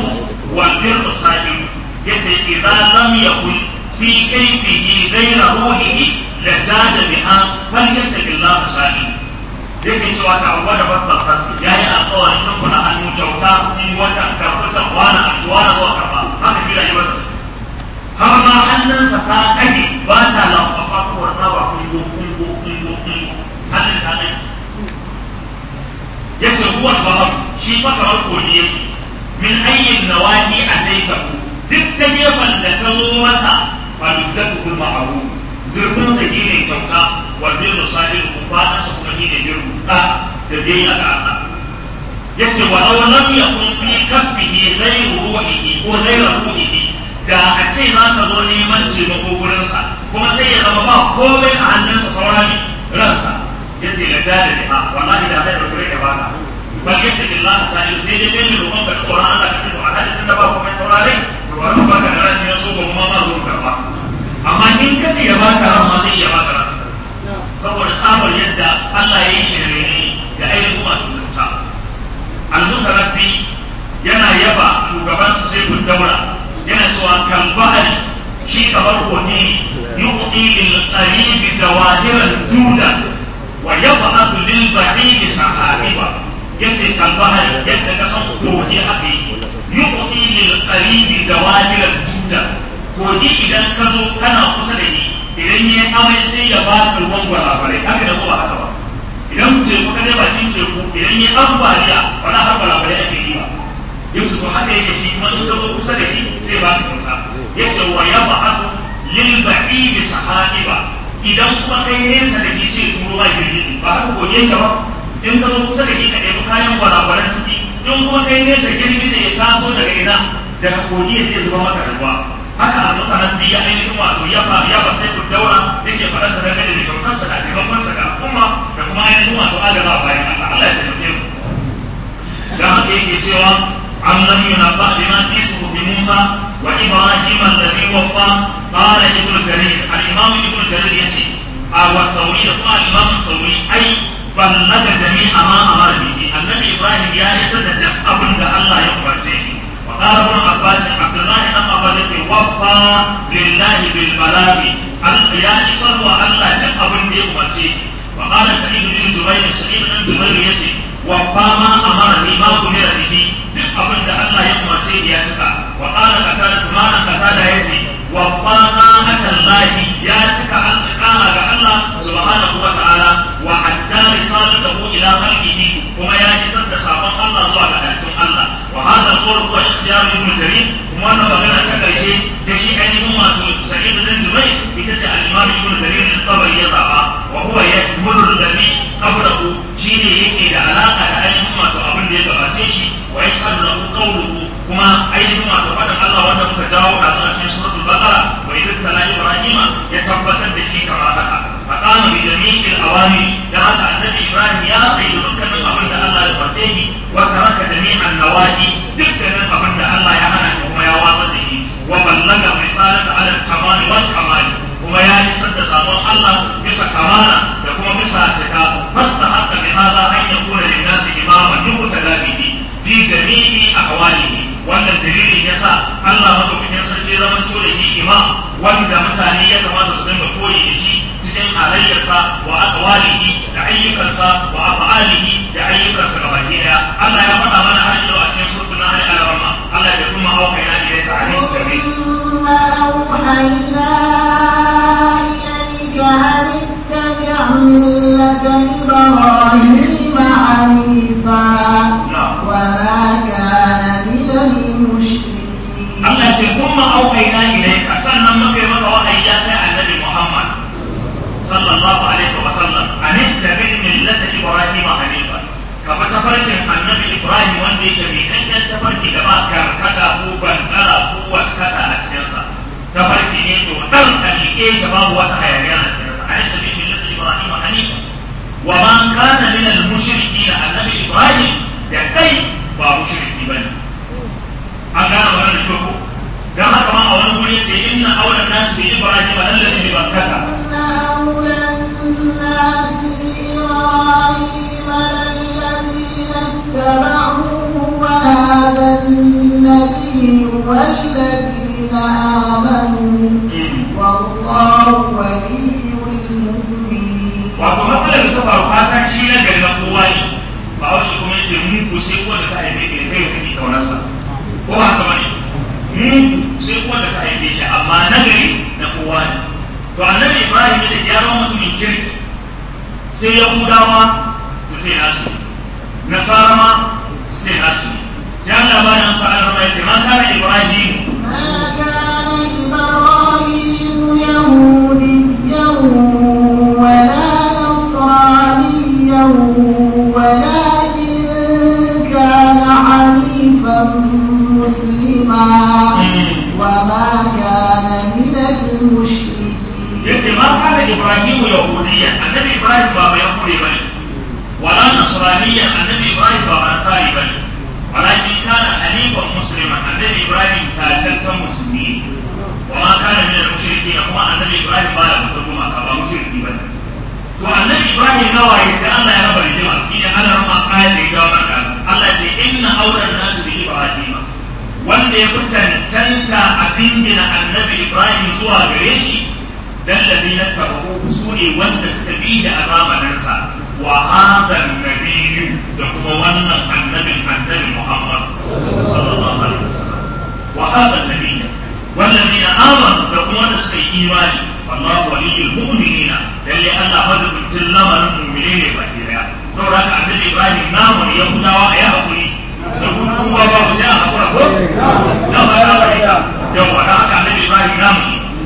wal birru sa'il yace idza lam yakun fi kayfihi ghayra ruhihi la jada biha falyattaqillaha sa'il yake cewa ta abuwa da basta fasu ya yi alkawarin shan kuna hannu kyauta in wata karfutan wani aljuwa na zuwa karfa haka kira yi masa har ma hannunsa ta kage ba ta lamfafa saboda ta ba kungo kungo kungo kungo hannun ta kage ya ce ruwan bahar shi fa kamar koli yake min ayyin nawahi a taitaku duk ta gefen da ta zo masa falujjatu kul ma'ruf zurfin sa ne kyauta wal birru sahil kufadan sa kuma ne birru da da dai a ga Allah yace wa law lam yakun fi kaffihi ghayru ruhihi ko ghayru ruhihi da a ce za ka zo neman taimako gurin sa kuma sai ya zama ba komai a hannunsa saura ne ransa yace la dala ne ha wallahi da zai dauke da baka bal yattaqillah sa'il sai dai kai ne roƙon ka tsoron Allah ka ce to a hadin da ba komai saurare to bari mu baka da ran ne so ko kuma ma zo karba amma in ka ce ya baka ran ma zai ya baka ran saboda tsabar yadda Allah ya yi shi da mene da ainihin wato kyauta al-mutarabbi yana yaba shugabansa sai kun daura yana cewa kan bahari shi kamar wani yuqi lil qarib jawahiran juda wa yab'athu lil ba'id sahabiba yace kan bahari yadda ka san kogi haka yuqi lil qarib jawahiran juda kogi idan ka zo kana kusa da ni idan ya amai sai ya ba ka ruwan gwalagwalai haka da zuwa haka ba idan teku ka dai bakin teku idan ya ambaliya wani har gwalagwalai ake yi ba yau su to haka yake shi kuma in ka zo kusa da ni sai ba ka kyauta ya ce wa ya ba hasu lil ba'i bi sahabiba idan kuma kai nesa da ni sai turo ba girgiji ba haka goge ka ba in ka zo kusa da ni ka ɗebi kayan gwalagwalan ciki in kuma kai nesa girgiji ya taso daga ina daga kogi ya zai zuba maka ruwa haka a mutanen da ya ainihin wato ya ba ya ba sai ku daura yake faɗa sa dangane da kyautarsa da taimakonsa ga al'umma da kuma ainihin wato adaba bayan Allah Allah ya taimake mu da haka yake cewa an lam yunabba bima fi suhufi Musa wa Ibrahim alladhi waffa qala ibnu jarir al-imam ibnu jarir yace a wa thawri da kuma al-imam thawri ai ballaga jami'a ma amara bihi annabi Ibrahim ya isa da duk abin da Allah ya umarce shi وقال ابن عباس عبد الله بن عباس وفى لله بالبلاغ يا إسر وألا جمع بن دي أمتي وقال سعيد بن جبير سعيد بن جبير يتي وفى ما أمر به ما أمر به جمع بن ده الله يأمتي يتكا وقال قتادة ما قتادة يتي وفى ما أتى الله يتكا أن قال الله سبحانه وتعالى وأدى رسالته إلى خلقه وما يجسد سابق الله زوال الله وهذا القول هو اختيار ابن جرير kuma wannan magana ta karshe da shi ainihin wato sa'id bin jubair ita ce al-imam ibn jarir al-tabari ya zaba wa huwa yashmulu alladhi qablahu shine yake da alaka da ainihin wato abin da ya gabace shi wa yashhadu lahu qawluhu kuma ainihin wato faɗin Allah wanda muka jawo da zuwa cikin suratul baqara wa idh tala ibrahima ya tabbatar da shi kamar haka faqama bi jami'il awami da haka annabi ibrahim ya tsaye dukkanin abin da Allah ya umarce shi wa taraka jami'an nawahi dukkanin abin da Allah ya hana shi kuma ya watsar da shi wa ballaga risalata ala tamam wal kamal kuma ya isar da sabon Allah bisa kamala da kuma bisa cika fasta haka bi hada an yakuna lin nasi imaman yuqtada bihi fi jami'i ahwalihi wannan dalilin yasa Allah madaukakin sarki zaman da shi imam wanda mutane ya kamata su dinga koyi da shi cikin halayyarsa wa aqwalihi da ayyukansa wa af'alihi da ayyukansa gaba daya Allah ya faɗa mana har yau a cikin suratul nahl al-rahma Allah ya kuma auka ina ilayka alim jami ثم أوحينا إليك أن اتبع ملة إبراهيم حنيفا وما كان من المشركين Allah ya ce kuma aukaina ilayka sannan muka yi maka wahayi ya kai annabi Muhammad sallallahu alaihi wa sallam an tabi millata ibrahim hanifa ka fa tafarkin annabi ibrahim wanda yake mai kankan tafarki da ba karkata ko bandara ko waskata a cikin sa tafarki ne to dan kalike ta babu wata hayaniya a cikin sa an tabi millata ibrahim hanifa wa sai yahudawa su ce nasu nasara ma su ce nasu sai Allah ba da amsa Allah ya ce ma kana Ibrahim ما كان إبراهيم يهوديا ولا نصرانيا ولكن كان حنيفا مسلما وما كان من المشركين yace ma kana Ibrahim yahudiyya annabi Ibrahim ba ba yahudi bane wala nasraniyya annabi Ibrahim ba ba nasari bane walakin kana hanifan musliman annabi Ibrahim tacaccen musulmi wa ma kana min al-mushrikeen kuma annabi Ibrahim ba ya mutu kuma ka ba mushriki bane to annabi Ibrahim nawaye sai Allah ya raba rigima idan Allah rama ayat da ya jawo maka Allah ce inna awlan nasu bi Ibrahim wanda ya fi cancanta a dingina annabi Ibrahim zuwa gare shi الذين اتبعوه سوني وانت استبيد أمام ننسى وهذا النبي يقوم ون النبي النبي محمد صلى الله عليه وسلم وهذا النبي والذين آمنوا يقوم نسبي إيماني والله ولي المؤمنين للي أنا مزق سلم المؤمنين بكيرا سورة النبي إبراهيم نام يهودا ويا أقولي يقول هو بابا سيا أقول نعم يا يوم أنا النبي إبراهيم نام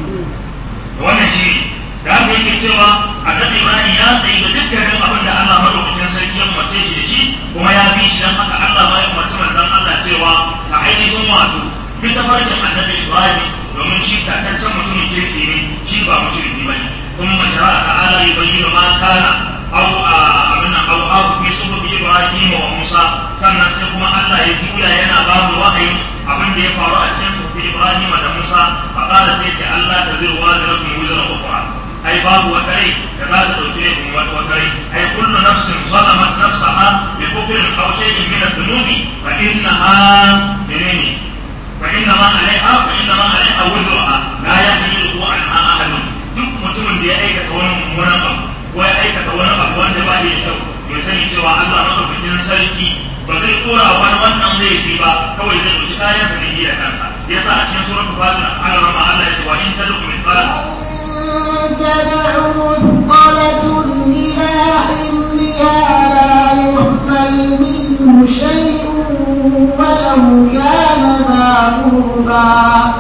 wannan shi da aka yake cewa annabi ibrahim ya tsayi da dukkanin abin da allah madaukakin sarki ya umarce shi da shi kuma ya bi shi don haka allah ma ya umarci manzon allah cewa ka ainihin wato bi ta farkin annabi ibrahim domin shi tataccen mutumin kirki ne shi ba mushriki bane kuma shari'a ta'ala ya bayyana ma kana au abin nan au au fi suhufi ibrahim wa musa sannan sai kuma allah ya juya yana babu wahayin abin da ya faru a cikin suhufi ibrahim da musa فقال سيتي الله تزر وازرة وزر أخرى أي باب وتري كما تؤتيكم وتري أي كل نفس ظلمت نفسها بكفر أو شيء من الذنوب فإنها منين فإنما عليها فإنما عليها وزرها لا يحمله عنها أحد duk mutumin da ya aikata wani mummunan abu ko ya aikata wani abu wanda ba da kyau ya sani cewa Allah madaukakin sarki ba zai kora wani wannan laifi ba kawai zai ɗauki kayansa da da kansa yasa a cikin suratul fatir an rama Allah ya ce wa in tad'u min تدع مثقلة إلى حملها لا يحمل منه شيء ولو كان ذا قربى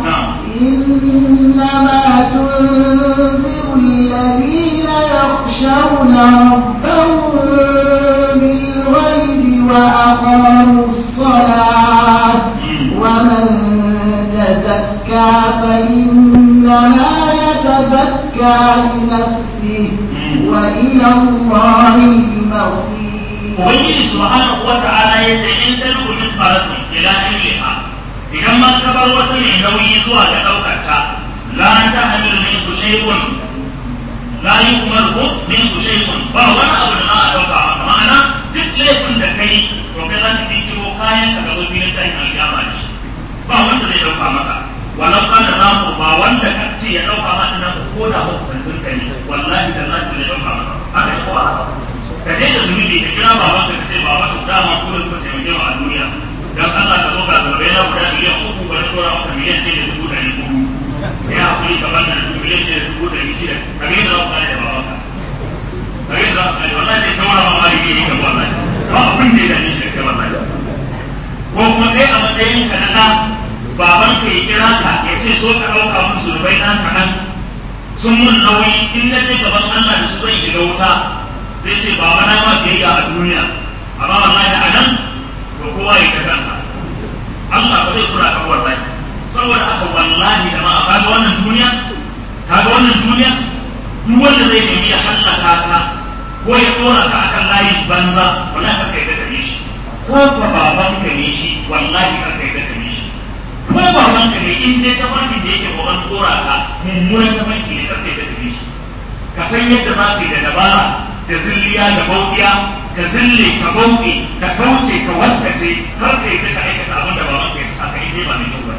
إنما تنذر الذين يخشون ربهم بالغيب وأقاموا الصلاة ومن تزكى فإنما يتزكى لنفسه وإلى الله المصير Ubangiji subhanahu wa ta'ala ya ce in ta rubu min faratun ila illiha idan ma ka bar wata mai nauyi zuwa ga ɗaukar ta la ta hamilu min ku shay'un la yu'maru min ku shay'un ba wani abu da za a ɗauka maka ma'ana duk laifin da kai to kai za ka kiro kayan ka ga wani na tayin alƙiyama da shi ba wanda zai ɗauka maka walau kana namu ba wanda ka ce ya ɗauka maka nan ko da hukuncin ka ne wallahi da zai ɗauka maka haka ne ko a ka je da zunubi ka kira baban ka ce baba to dama ko da kuka taimake mu a duniya dan Allah ka zo ka zarbe na guda miliyan uku ba na tora maka miliyan ɗaya da dubu ɗari uku ya hakuri ka banda da dubu miliyan ɗaya da dubu ɗari shida ka ga yadda za ku kare da baban ka ka ga yadda za ku kare wallahi zai taura ma mali ne ka wallahi ba abin da ya dame shi da kai wallahi ko kuma kai a matsayin ka na ɗa baban ka ya kira ka ya ce so ka ɗauka musu rubai ɗan kaɗan sun mun nauyi in na ce gaban Allah da su zai shiga wuta zai ce baba na ma biyayya a duniya amma wallahi a nan to kowa ya ta kansa Allah ba zai kura ka wallahi saboda haka wallahi da ma kaga wannan duniya kaga wannan duniya duk wanda zai nemi ya hallaka ka ko ya dora ka akan layin banza wallahi ka kai da gare shi ko ba baban ka ne shi wallahi ka kai da gare shi ko baban ka ne in dai tafarkin da yake kokarin dora ka mummunan tafarki ne ka kai da gare shi ka san yadda za ka yi da dabara da zilliya da bauɗiya ka zille ka bauɗe ka kauce ka waskace kar ka yi ka aikata abin da baban ka yi aka yi dai ba mai kyau ba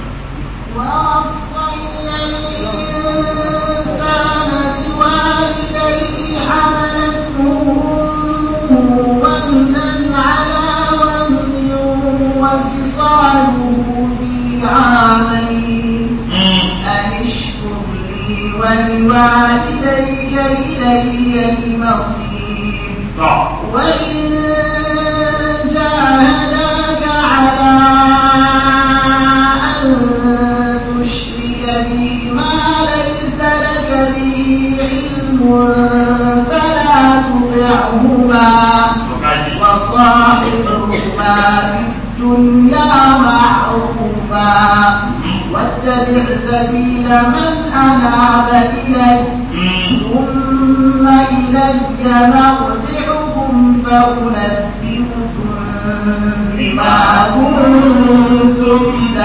ووصينا الإنسان بوالديه حملته أمه وهنا على وهن وفصاله في عامين أن اشكر لي ولوالديك إلي المصير to وإن جاهداك على أن تشرك بي ما ليس لك به علم فلا تطعهما to kaji وصاحبهما في الدنيا معروفا واتبع سبيل من أناب إلي Mm. ثم إلي مرجعكم فأنبئكم بما كنتم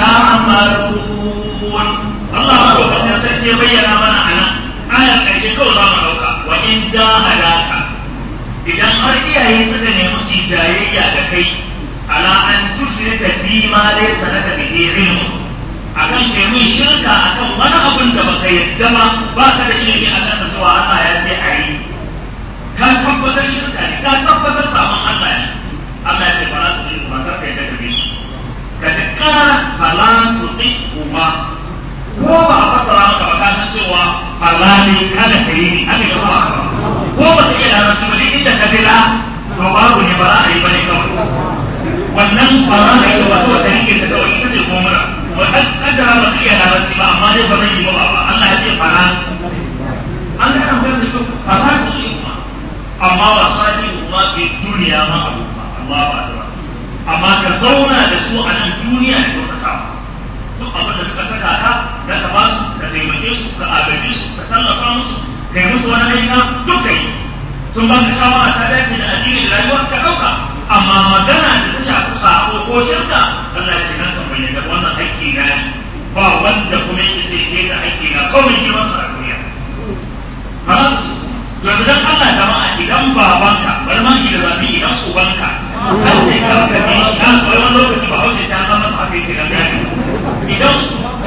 تعملون Allah madaukakin sarki ya bayyana mana a nan ayar ƙarshe kawai za mu ɗauka wa in jahadaka idan har iyaye suka nemi su yi jayayya da kai ala an tushrika bi ma laysa laka bihi ilmu akan kai mun shirka akan wani abun da baka yadda ba baka da ilimi a kansa cewa Allah ya ce a yi ka tabbatar shirka ne ka tabbatar saman Allah ne Allah ya ce fara tu kuma kar ka yadda ka bi su ka ji kara fala tu kuma ko ba a fassara maka ba ka san cewa halali kada ka yi ne haka ga ba ko ba ka iya larabci ba duk inda ka dila to babu ne ba za a yi ba ne kawai wannan ba za ka yi ba kawai ka rike ta kawai ita ce ko mura ba kaddara ba ka iya larabci ba amma dai ba zan yi ba ba Allah ya ce fara an ga an bayar da kyau fara ku yi kuma amma ba sani kuma ke duniya ma abu ba amma ba da ba amma ka zauna da su a nan duniya da kyautatawa duk abin da suka saka ka da ka ba su ka taimake su ka agaje su ka tallafa musu ka yi musu wani aika duk ka yi sun ba ka shawara ta dace da addini da rayuwa ka ɗauka amma magana da ta shafi sako ko shirka Allah ya ce nan kan bayyana wannan haƙƙi na ne ba wanda kuma yake sai ke da haƙƙi na kawai girman sa a duniya ha to yanzu dan Allah jama'a idan babanka bari ma ki da zabi idan ubanka an ce ka ka bi shi na kawai wani lokaci ba hausa sai an zama masa haka yake da gani idan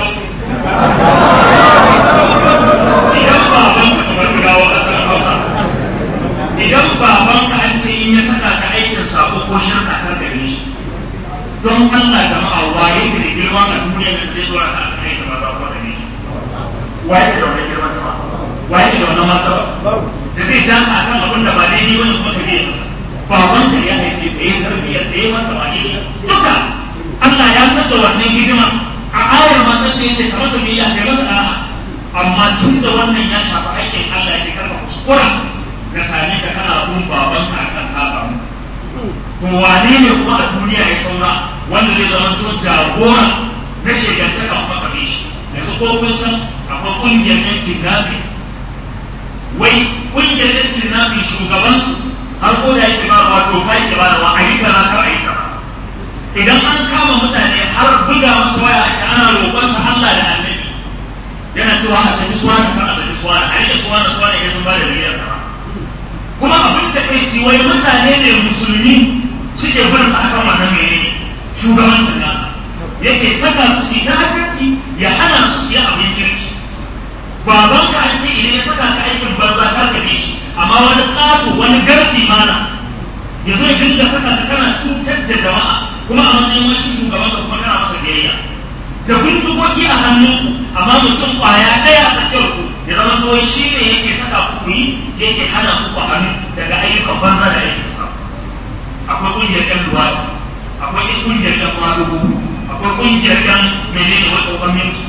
idan babanka kamar mu dawo asalin hausa idan babanka an ce in ya saka ka aikin sako ko shirka kar ka bi shi don Allah jama'a waye ka da girma a duniya da zai dora ka akan aikin maza ko da bi shi waye ka da wani girma jama'a waye ka da wani martaba da zai ja ka akan abin da ba daidai wani kuma ka biya masa babanka ya haife ka yi tarbiyyar da ya maka wani duka Allah ya san da wannan hidima a ayar ma san da yace ka masa biyayya kai masa da'a amma tun da wannan ya shafi aikin Allah ya ce karka kuskura ka same ka kana bin baban ka akan saba mu to wane ne kuma a duniya ya saura wanda zai zama to jagora na shegantaka kuma ka bi shi yanzu ko kun san akwai kungiyar yan kidnapping wai kungiyar yan kidnapping shugabansu har ko da yake ba wa doka yake ba da wa a yi kaza kar a yi kaza idan an kama mutane har buga masu waya ake ana roƙonsa Allah da annabi yana cewa a saki suwa da kan a saki suwa da a rike suwa da suwa da ya sun ba da miliyar kama kuma abin da kai ci wai mutane ne musulmi suke bin sa akan wannan mene shugabancin nasa yake saka su su yi ta'addanci ya hana su su yi abin kirki baban ka an ce idan ya saka ka aikin banza ka gabe shi amma wani ƙato wani gardi mana ya zo ya dinga saka ka kana cutar da jama'a kuma a matsayin wani shugaban ka kuma kana masa biyayya da bindigogi a hannunku amma mutum kwaya ɗaya a tsakiyar ku ya zama to shi ne yake saka ku yi yake hana ku hannu daga ayyukan banza da aikin sa akwai ƙungiyar ɗan luwaɗi akwai ƙungiyar ɗan madugu akwai ƙungiyar ɗan menene wata gwamnati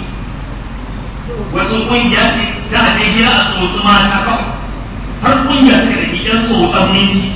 wasu ƙungiya ce ta a je gida a tsotsi mata kawai har ƙungiya suka da ɗan tsotsan minti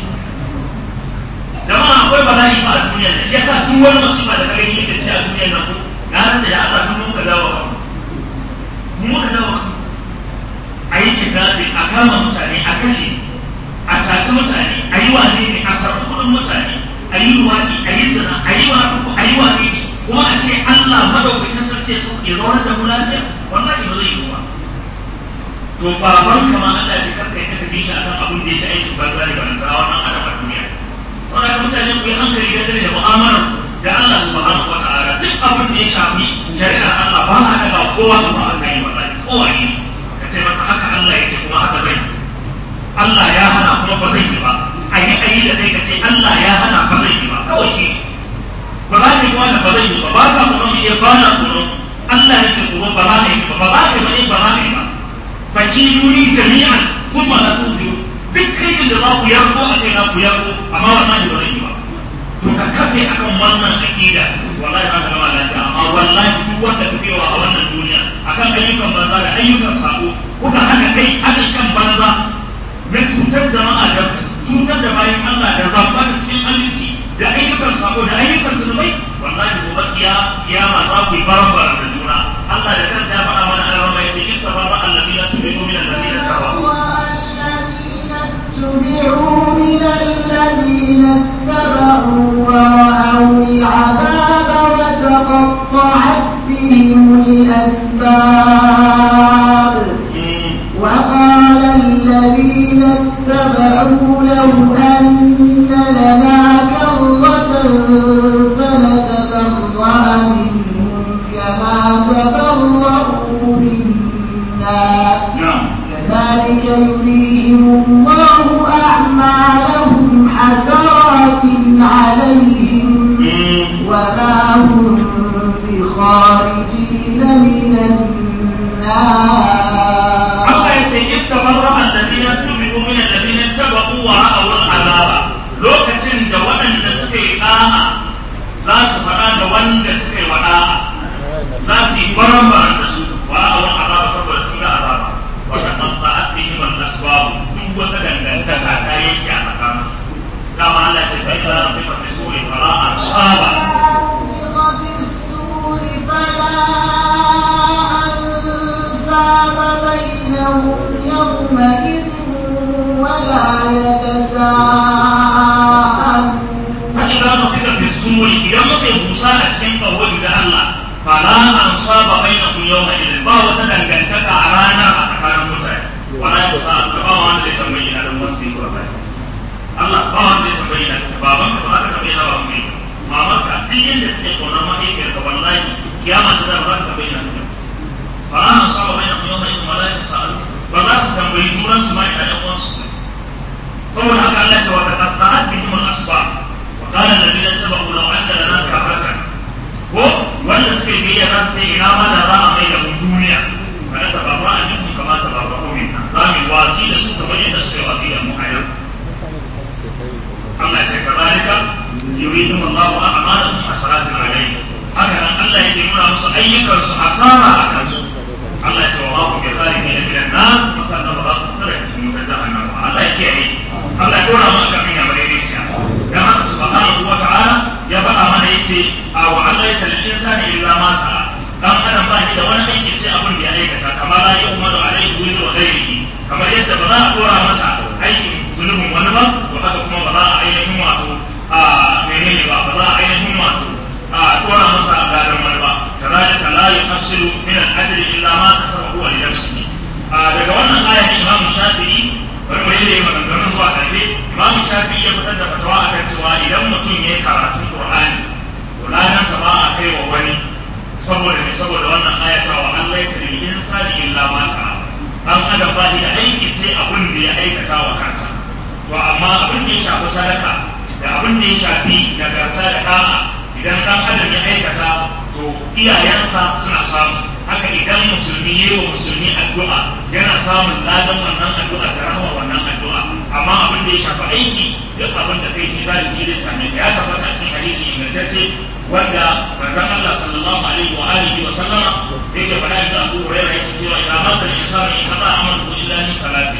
jama'a akwai bala'i ba a duniya da shi yasa duk wani musiba da kare yake ci a duniyar nan ko na rantsa da Allah duk muka dawo kan mu muka dawo kan a yi kidnapping a kama mutane a kashe a saci mutane a yi wane ne a karɓi kuɗin mutane a yi luwaɗi a yi zina a yi wani a yi wane ne kuma a ce Allah madaukakin sarki su ya zaune da mu lafiya wallahi ba zai yi ba to baban kama Allah ce karka yi ka bi shi akan abin da yake aikin banza ne ba na tsara wannan adam a duniya saboda mutane ku yi hankali dangane da mu'amalar da Allah subhanahu wa ta'ala duk abin da ya shafi shari'ar Allah ba a daga kowa kuma a kai wallahi kowa ne ka ce masa haka Allah ya ce kuma haka zai Allah ya hana kuma ba zai yi ba a yi ayi da kai ka ce Allah ya hana ba zai yi ba kawai shi ba za ka yi wani ba zai yi ba ba ka kuma mu iya ba na kuma Allah ya ce kuma ba za ka yi ba ba za ka yi ba ne ba za ka yi ba fakiruni jami'an kuma na tudu duk kai da za ku yarko a kai na ku yako amma wallahi ba zan yi ba to ka kafe akan wannan aqida wallahi za ka gama lafiya amma wallahi duk wanda ka bewa a wannan duniya akan ayyukan banza da ayyukan sako kuka haka kai haɗin kan banza na cutar jama'a da cutar da bayan Allah da zamba da cikin aminci da ayyukan sako da ayyukan zunubai wallahi gobe tsiya kiyama za ku yi barabara da juna Allah da kansa ya faɗa mana a rama yace in tabarra alladhina tubi'u min alladhina tabaru تبعوا من الذين اتبعوا ورأوا العذاب وتقطعت بهم الأسباب وقال الذين اتبعوا لو أن لنا كرة فنتبرأ منهم كما تبرأوا منا كذلك يريهم الله أعمالهم حسرات عليهم وما هم بخارجين من النار Allah ya ce in tabarra alladhina tubi'u min alladhina tabaqu wa ra'aw al'azaba lokacin da waɗanda suka yi da'a za su faɗa da wanda suka yi wada'a za su yi baran da su wa ra'aw al'azaba saboda sun ga azaba wa taqatta'at bihim al-asbab duk wata dangantaka ta yanke a tsakaninsu dama Allah ya ce fa idza rafiqa fi suri fala ansaba نفخ في الصور فلا أنساب بينهم يومئذ ولا يتساءلون فإذا نفخ في الصور إذا مكي موسى أتكين قوة الله فلا أنصاب بينكم يومئذ با وتدنگنتك أرانا أتكار موسى ولا يتساءل فبا وان دي تنبينا لهم وانسي قرأة الله با وان دي تنبينا بابا كما تنبينا وأمي ماما كأتين دي قونا ما إيكير والله كياما تدربان تنبينا فلا أنصاب بينكم يومئذ ولا يتساءل ولا ستنبي جورا سماعي أن يقوان saboda haka Allah ce wata tatta'at bihim al-asba wa qala alladhina tabu law anna lana karratan ko wanda suke biyayya za su ce ina ma da za a mai da mu duniya kada ta babu an yi kama ta babu ko minna za mu yi wasi da su kamar yadda suka yi wasi da mu a yau Allah ya ce kadalika yuridu Allahu a'malahum hasaratin alayhi haka nan Allah yake nuna musu ayyukan su hasara a kansu Allah ya ce wa ma hum bi zalimin min an-nar musallan ba su tsara cikin wutar jahannama Allah ya kiyaye Allah ya dora maka min ya bare ciya dan haka subhanahu wa ta'ala ya faɗa mana yace a wa Allah ya sallin insani illa ma sa'a dan adam ba shi da wani aiki sai abin da ya aikata kamar la yu'manu alayhi wa ghayrihi kamar yadda ba za a dora masa aikin zulubin wani ba to haka kuma ba za a ainihin wato a menene ba ba za a ainihin wato a dora masa gadan wani ba kadhalika la yuhasilu min al-ajri illa ma kasaba huwa li nafsihi daga wannan aya ne Imam Shafi'i bari mu yi maganganun zuwa ƙarfe Imam Shafi'i ya fitar da fatawa akan cewa idan mutum ya yi karatun Qur'ani to ladansa ba a kai wa wani saboda ne saboda wannan aya ta wa Allah ya sani insani illa ma sa'a dan adam ba da aiki sai abin da ya aikata wa kansa to amma abin da ya shafi sadaka da abin da ya shafi nagarta da da'a idan dan adam ya aikata to iyayensa suna samu haka idan musulmi ya yi wa musulmi addu'a yana samun ladan wannan addu'a da rahama wannan addu'a amma abin da ya shafi aiki duk abin da kai zalimi zai same ka ya tabbata cikin hadisi ingantacce wanda manzon Allah sallallahu alaihi wa alihi wa sallama yake faɗa da Abu Hurairah yace cewa idan mata insanu in qata amalu illa min talati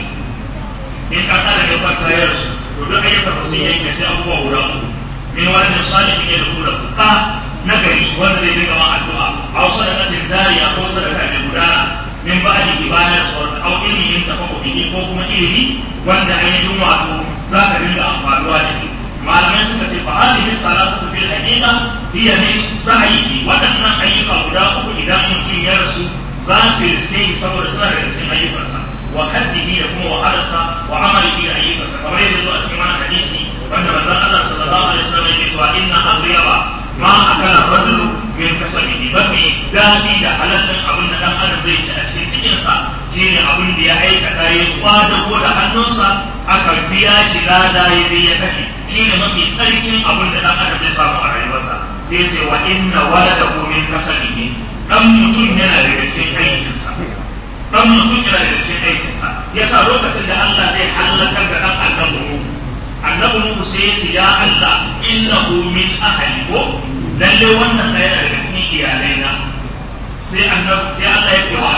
in ka kada ya kwanta ya rasu to duk ayyukan sun yanke sai abubuwa guda uku min wani salihin ya da ka na gari wanda zai dinga ma addu'a aw sadaqatin zariya ko sadaka da gudana min ba'di ibada sauran aw ilmin tafaqu bihi ko kuma ilimi wanda ainihin wato za ka dinga amfanuwa da shi malamai suka ce fa hadhihi salatu fil haqiqa hiya min sa'ihi wadannan ayyuka guda uku idan mutum ya rasu za su riske shi saboda suna daga cikin ayyukansa wa kaddihi da kuma wahalarsa wa amalihi da ayyukansa kamar yadda zuwa cikin wani hadisi wanda manzon Allah sallallahu alaihi wasallam yake cewa inna aghriba ma akala rajulu min kasabihi mafi daɗi da halalin abin da dan adam zai ci a cikin cikinsa shine abin da ya aikata ya kwadago da hannunsa aka biya shi lada ya je ya kashe shine mafi tsarkin abin da dan adam zai samu a rayuwarsa sai ce wa inna waladahu min kasabihi dan mutum yana daga cikin aikinsa dan mutum yana daga cikin aikinsa yasa lokacin da Allah zai halakar da dan annabi annabi Nuhu sai ya ce ya Allah innahu min ahli ko lalle wannan ɗaya daga cikin iyalai na sai annabi ya Allah ya ce wa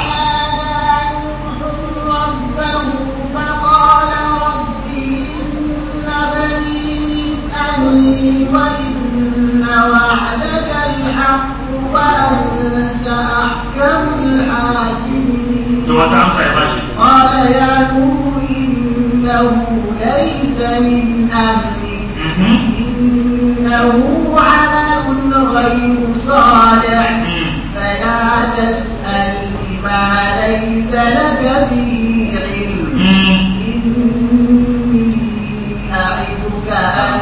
ربه فقال رب إن بني من أهلي وإن وعدك الحق وأنت أحكم الحاكمين to wata amsa ya bashi قال يا نوح إنه ليس من أهلك Mhm. إنه عمل غير صالح Mm. فلا تسألني ما ليس لك به علم Mm. إني أعظك أن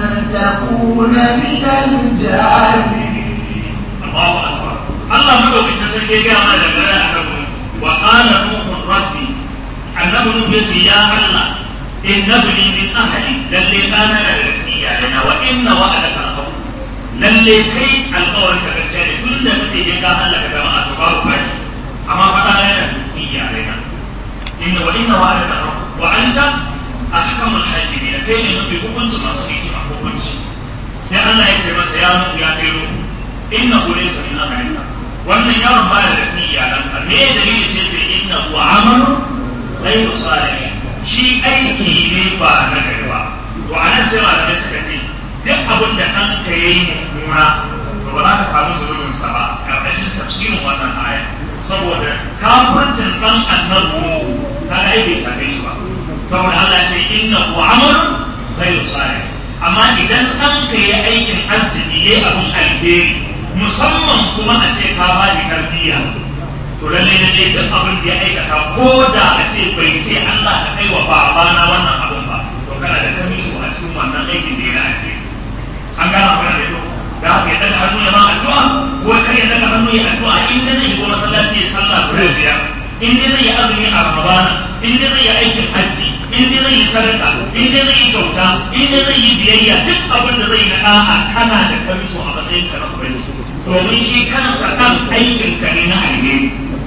تكون من الجاهلين Allahu akbar Allah madaukakin sarki ya gaya mana da gare annabi wa qala nuhu rabbi annabi nuhu yace ya Allah inna bani min ahli lalle kana da daga cikin iyalena wa inna wa'adaka al-haq lalle kai alƙawarin ka gaskiya ne tun da kace je ka halaka jama'a to babu baki amma faɗa yana da cikin iyalena inna wa inna wa'adaka al-haq wa anta ahkamul hakimin kai ne mafi hukunci masu hikima hukunci sai Allah ya ce masa ya nuhu ya kai nuhu inna hu laysa min amalika wannan yaron baya da cikin iyalanka me dalili sai ce inna hu amalu ghayru salih shi aiki ne ba na gari ba to anan sai malamai suka ce duk abin da kanka yayi mummuna to ba za ka samu zulumin sa ba karkashin tafsirin wannan aya saboda kafircin dan annabi kaga ai bai shafe shi ba saboda Allah ya ce inna hu amalu ghayru salih amma idan ɗanka ya aikin arziki ya abin alheri musamman kuma a ce ka ba ni tarbiyya to lalle na dai duk abin da ya aikata ko da a ce bai ce Allah ka kai wa babana wannan abin ba to kana da kamishi a cikin wannan aikin da ya na alheri an gana magana da yau da haka ya daga hannu ya ma addu'a ko kar ya daga hannu ya addu'a in da zai yi ko masallaci ya sallah guda biyar in dai zai yi azumi a ramadana in dai zai yi aikin hajji in dai zai yi sadaka in dai zai yi kyauta in dai zai yi biyayya duk abin da zai yi na da'a kana da kamiso a matsayin ka na ubangiji domin shi kansa dan aikin ka ne na alheri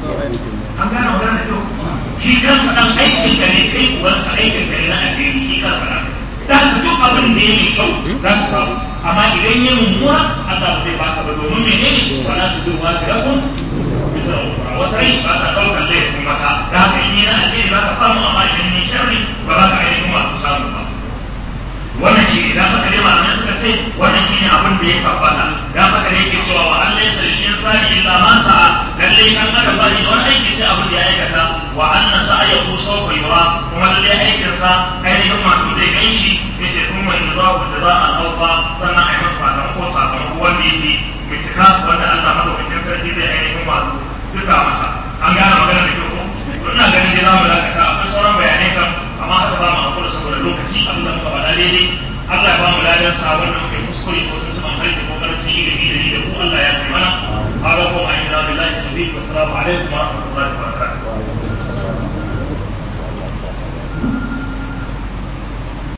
an gane magana da kyau shi kansa dan aikin ka ne kai ubansa aikin ka ne na alheri shi kansa dan da duk abin da ya mai kyau za ka samu amma idan ya mummuna Allah ba zai baka ba domin menene wala tudu wa tirakun bisa wata rai ba ta ɗaukar laifin mata da haka in yi na alheri ba ka samu amma idan ni sharri ba za ka ainihin masu samu ba wannan shi ne dan haka dai malamai suka ce wannan shi ne abin da ya tabbata dan haka dai yake cewa wa an laysa lil insani illa ma sa'a lalle kan adam ba ne wani aiki sai abin da ya aikata wa anna sa'ayahu sawfa yura kuma lalle aikin sa ainihin wato zai gan shi yace kuma in za ku da za'a alfa sannan a yi masa sakamako sakamako wanda yake mai cika wanda Allah madaukakin sarki zai ainihin wato cika masa an gane magana da kyau ko to ina ganin dai za mu dakata akwai sauran bayanai kan amma haka ba mu hakura saboda lokaci abin da muka faɗa daidai Allah ya ba mu ladan sa wanda muke kuskure ko tuntuɓan harki ko karancin ilimi da ni da ku Allah ya kai mana haka kuma ayyana billahi tawfiq wassalamu alaikum wa rahmatullahi wa barakatuh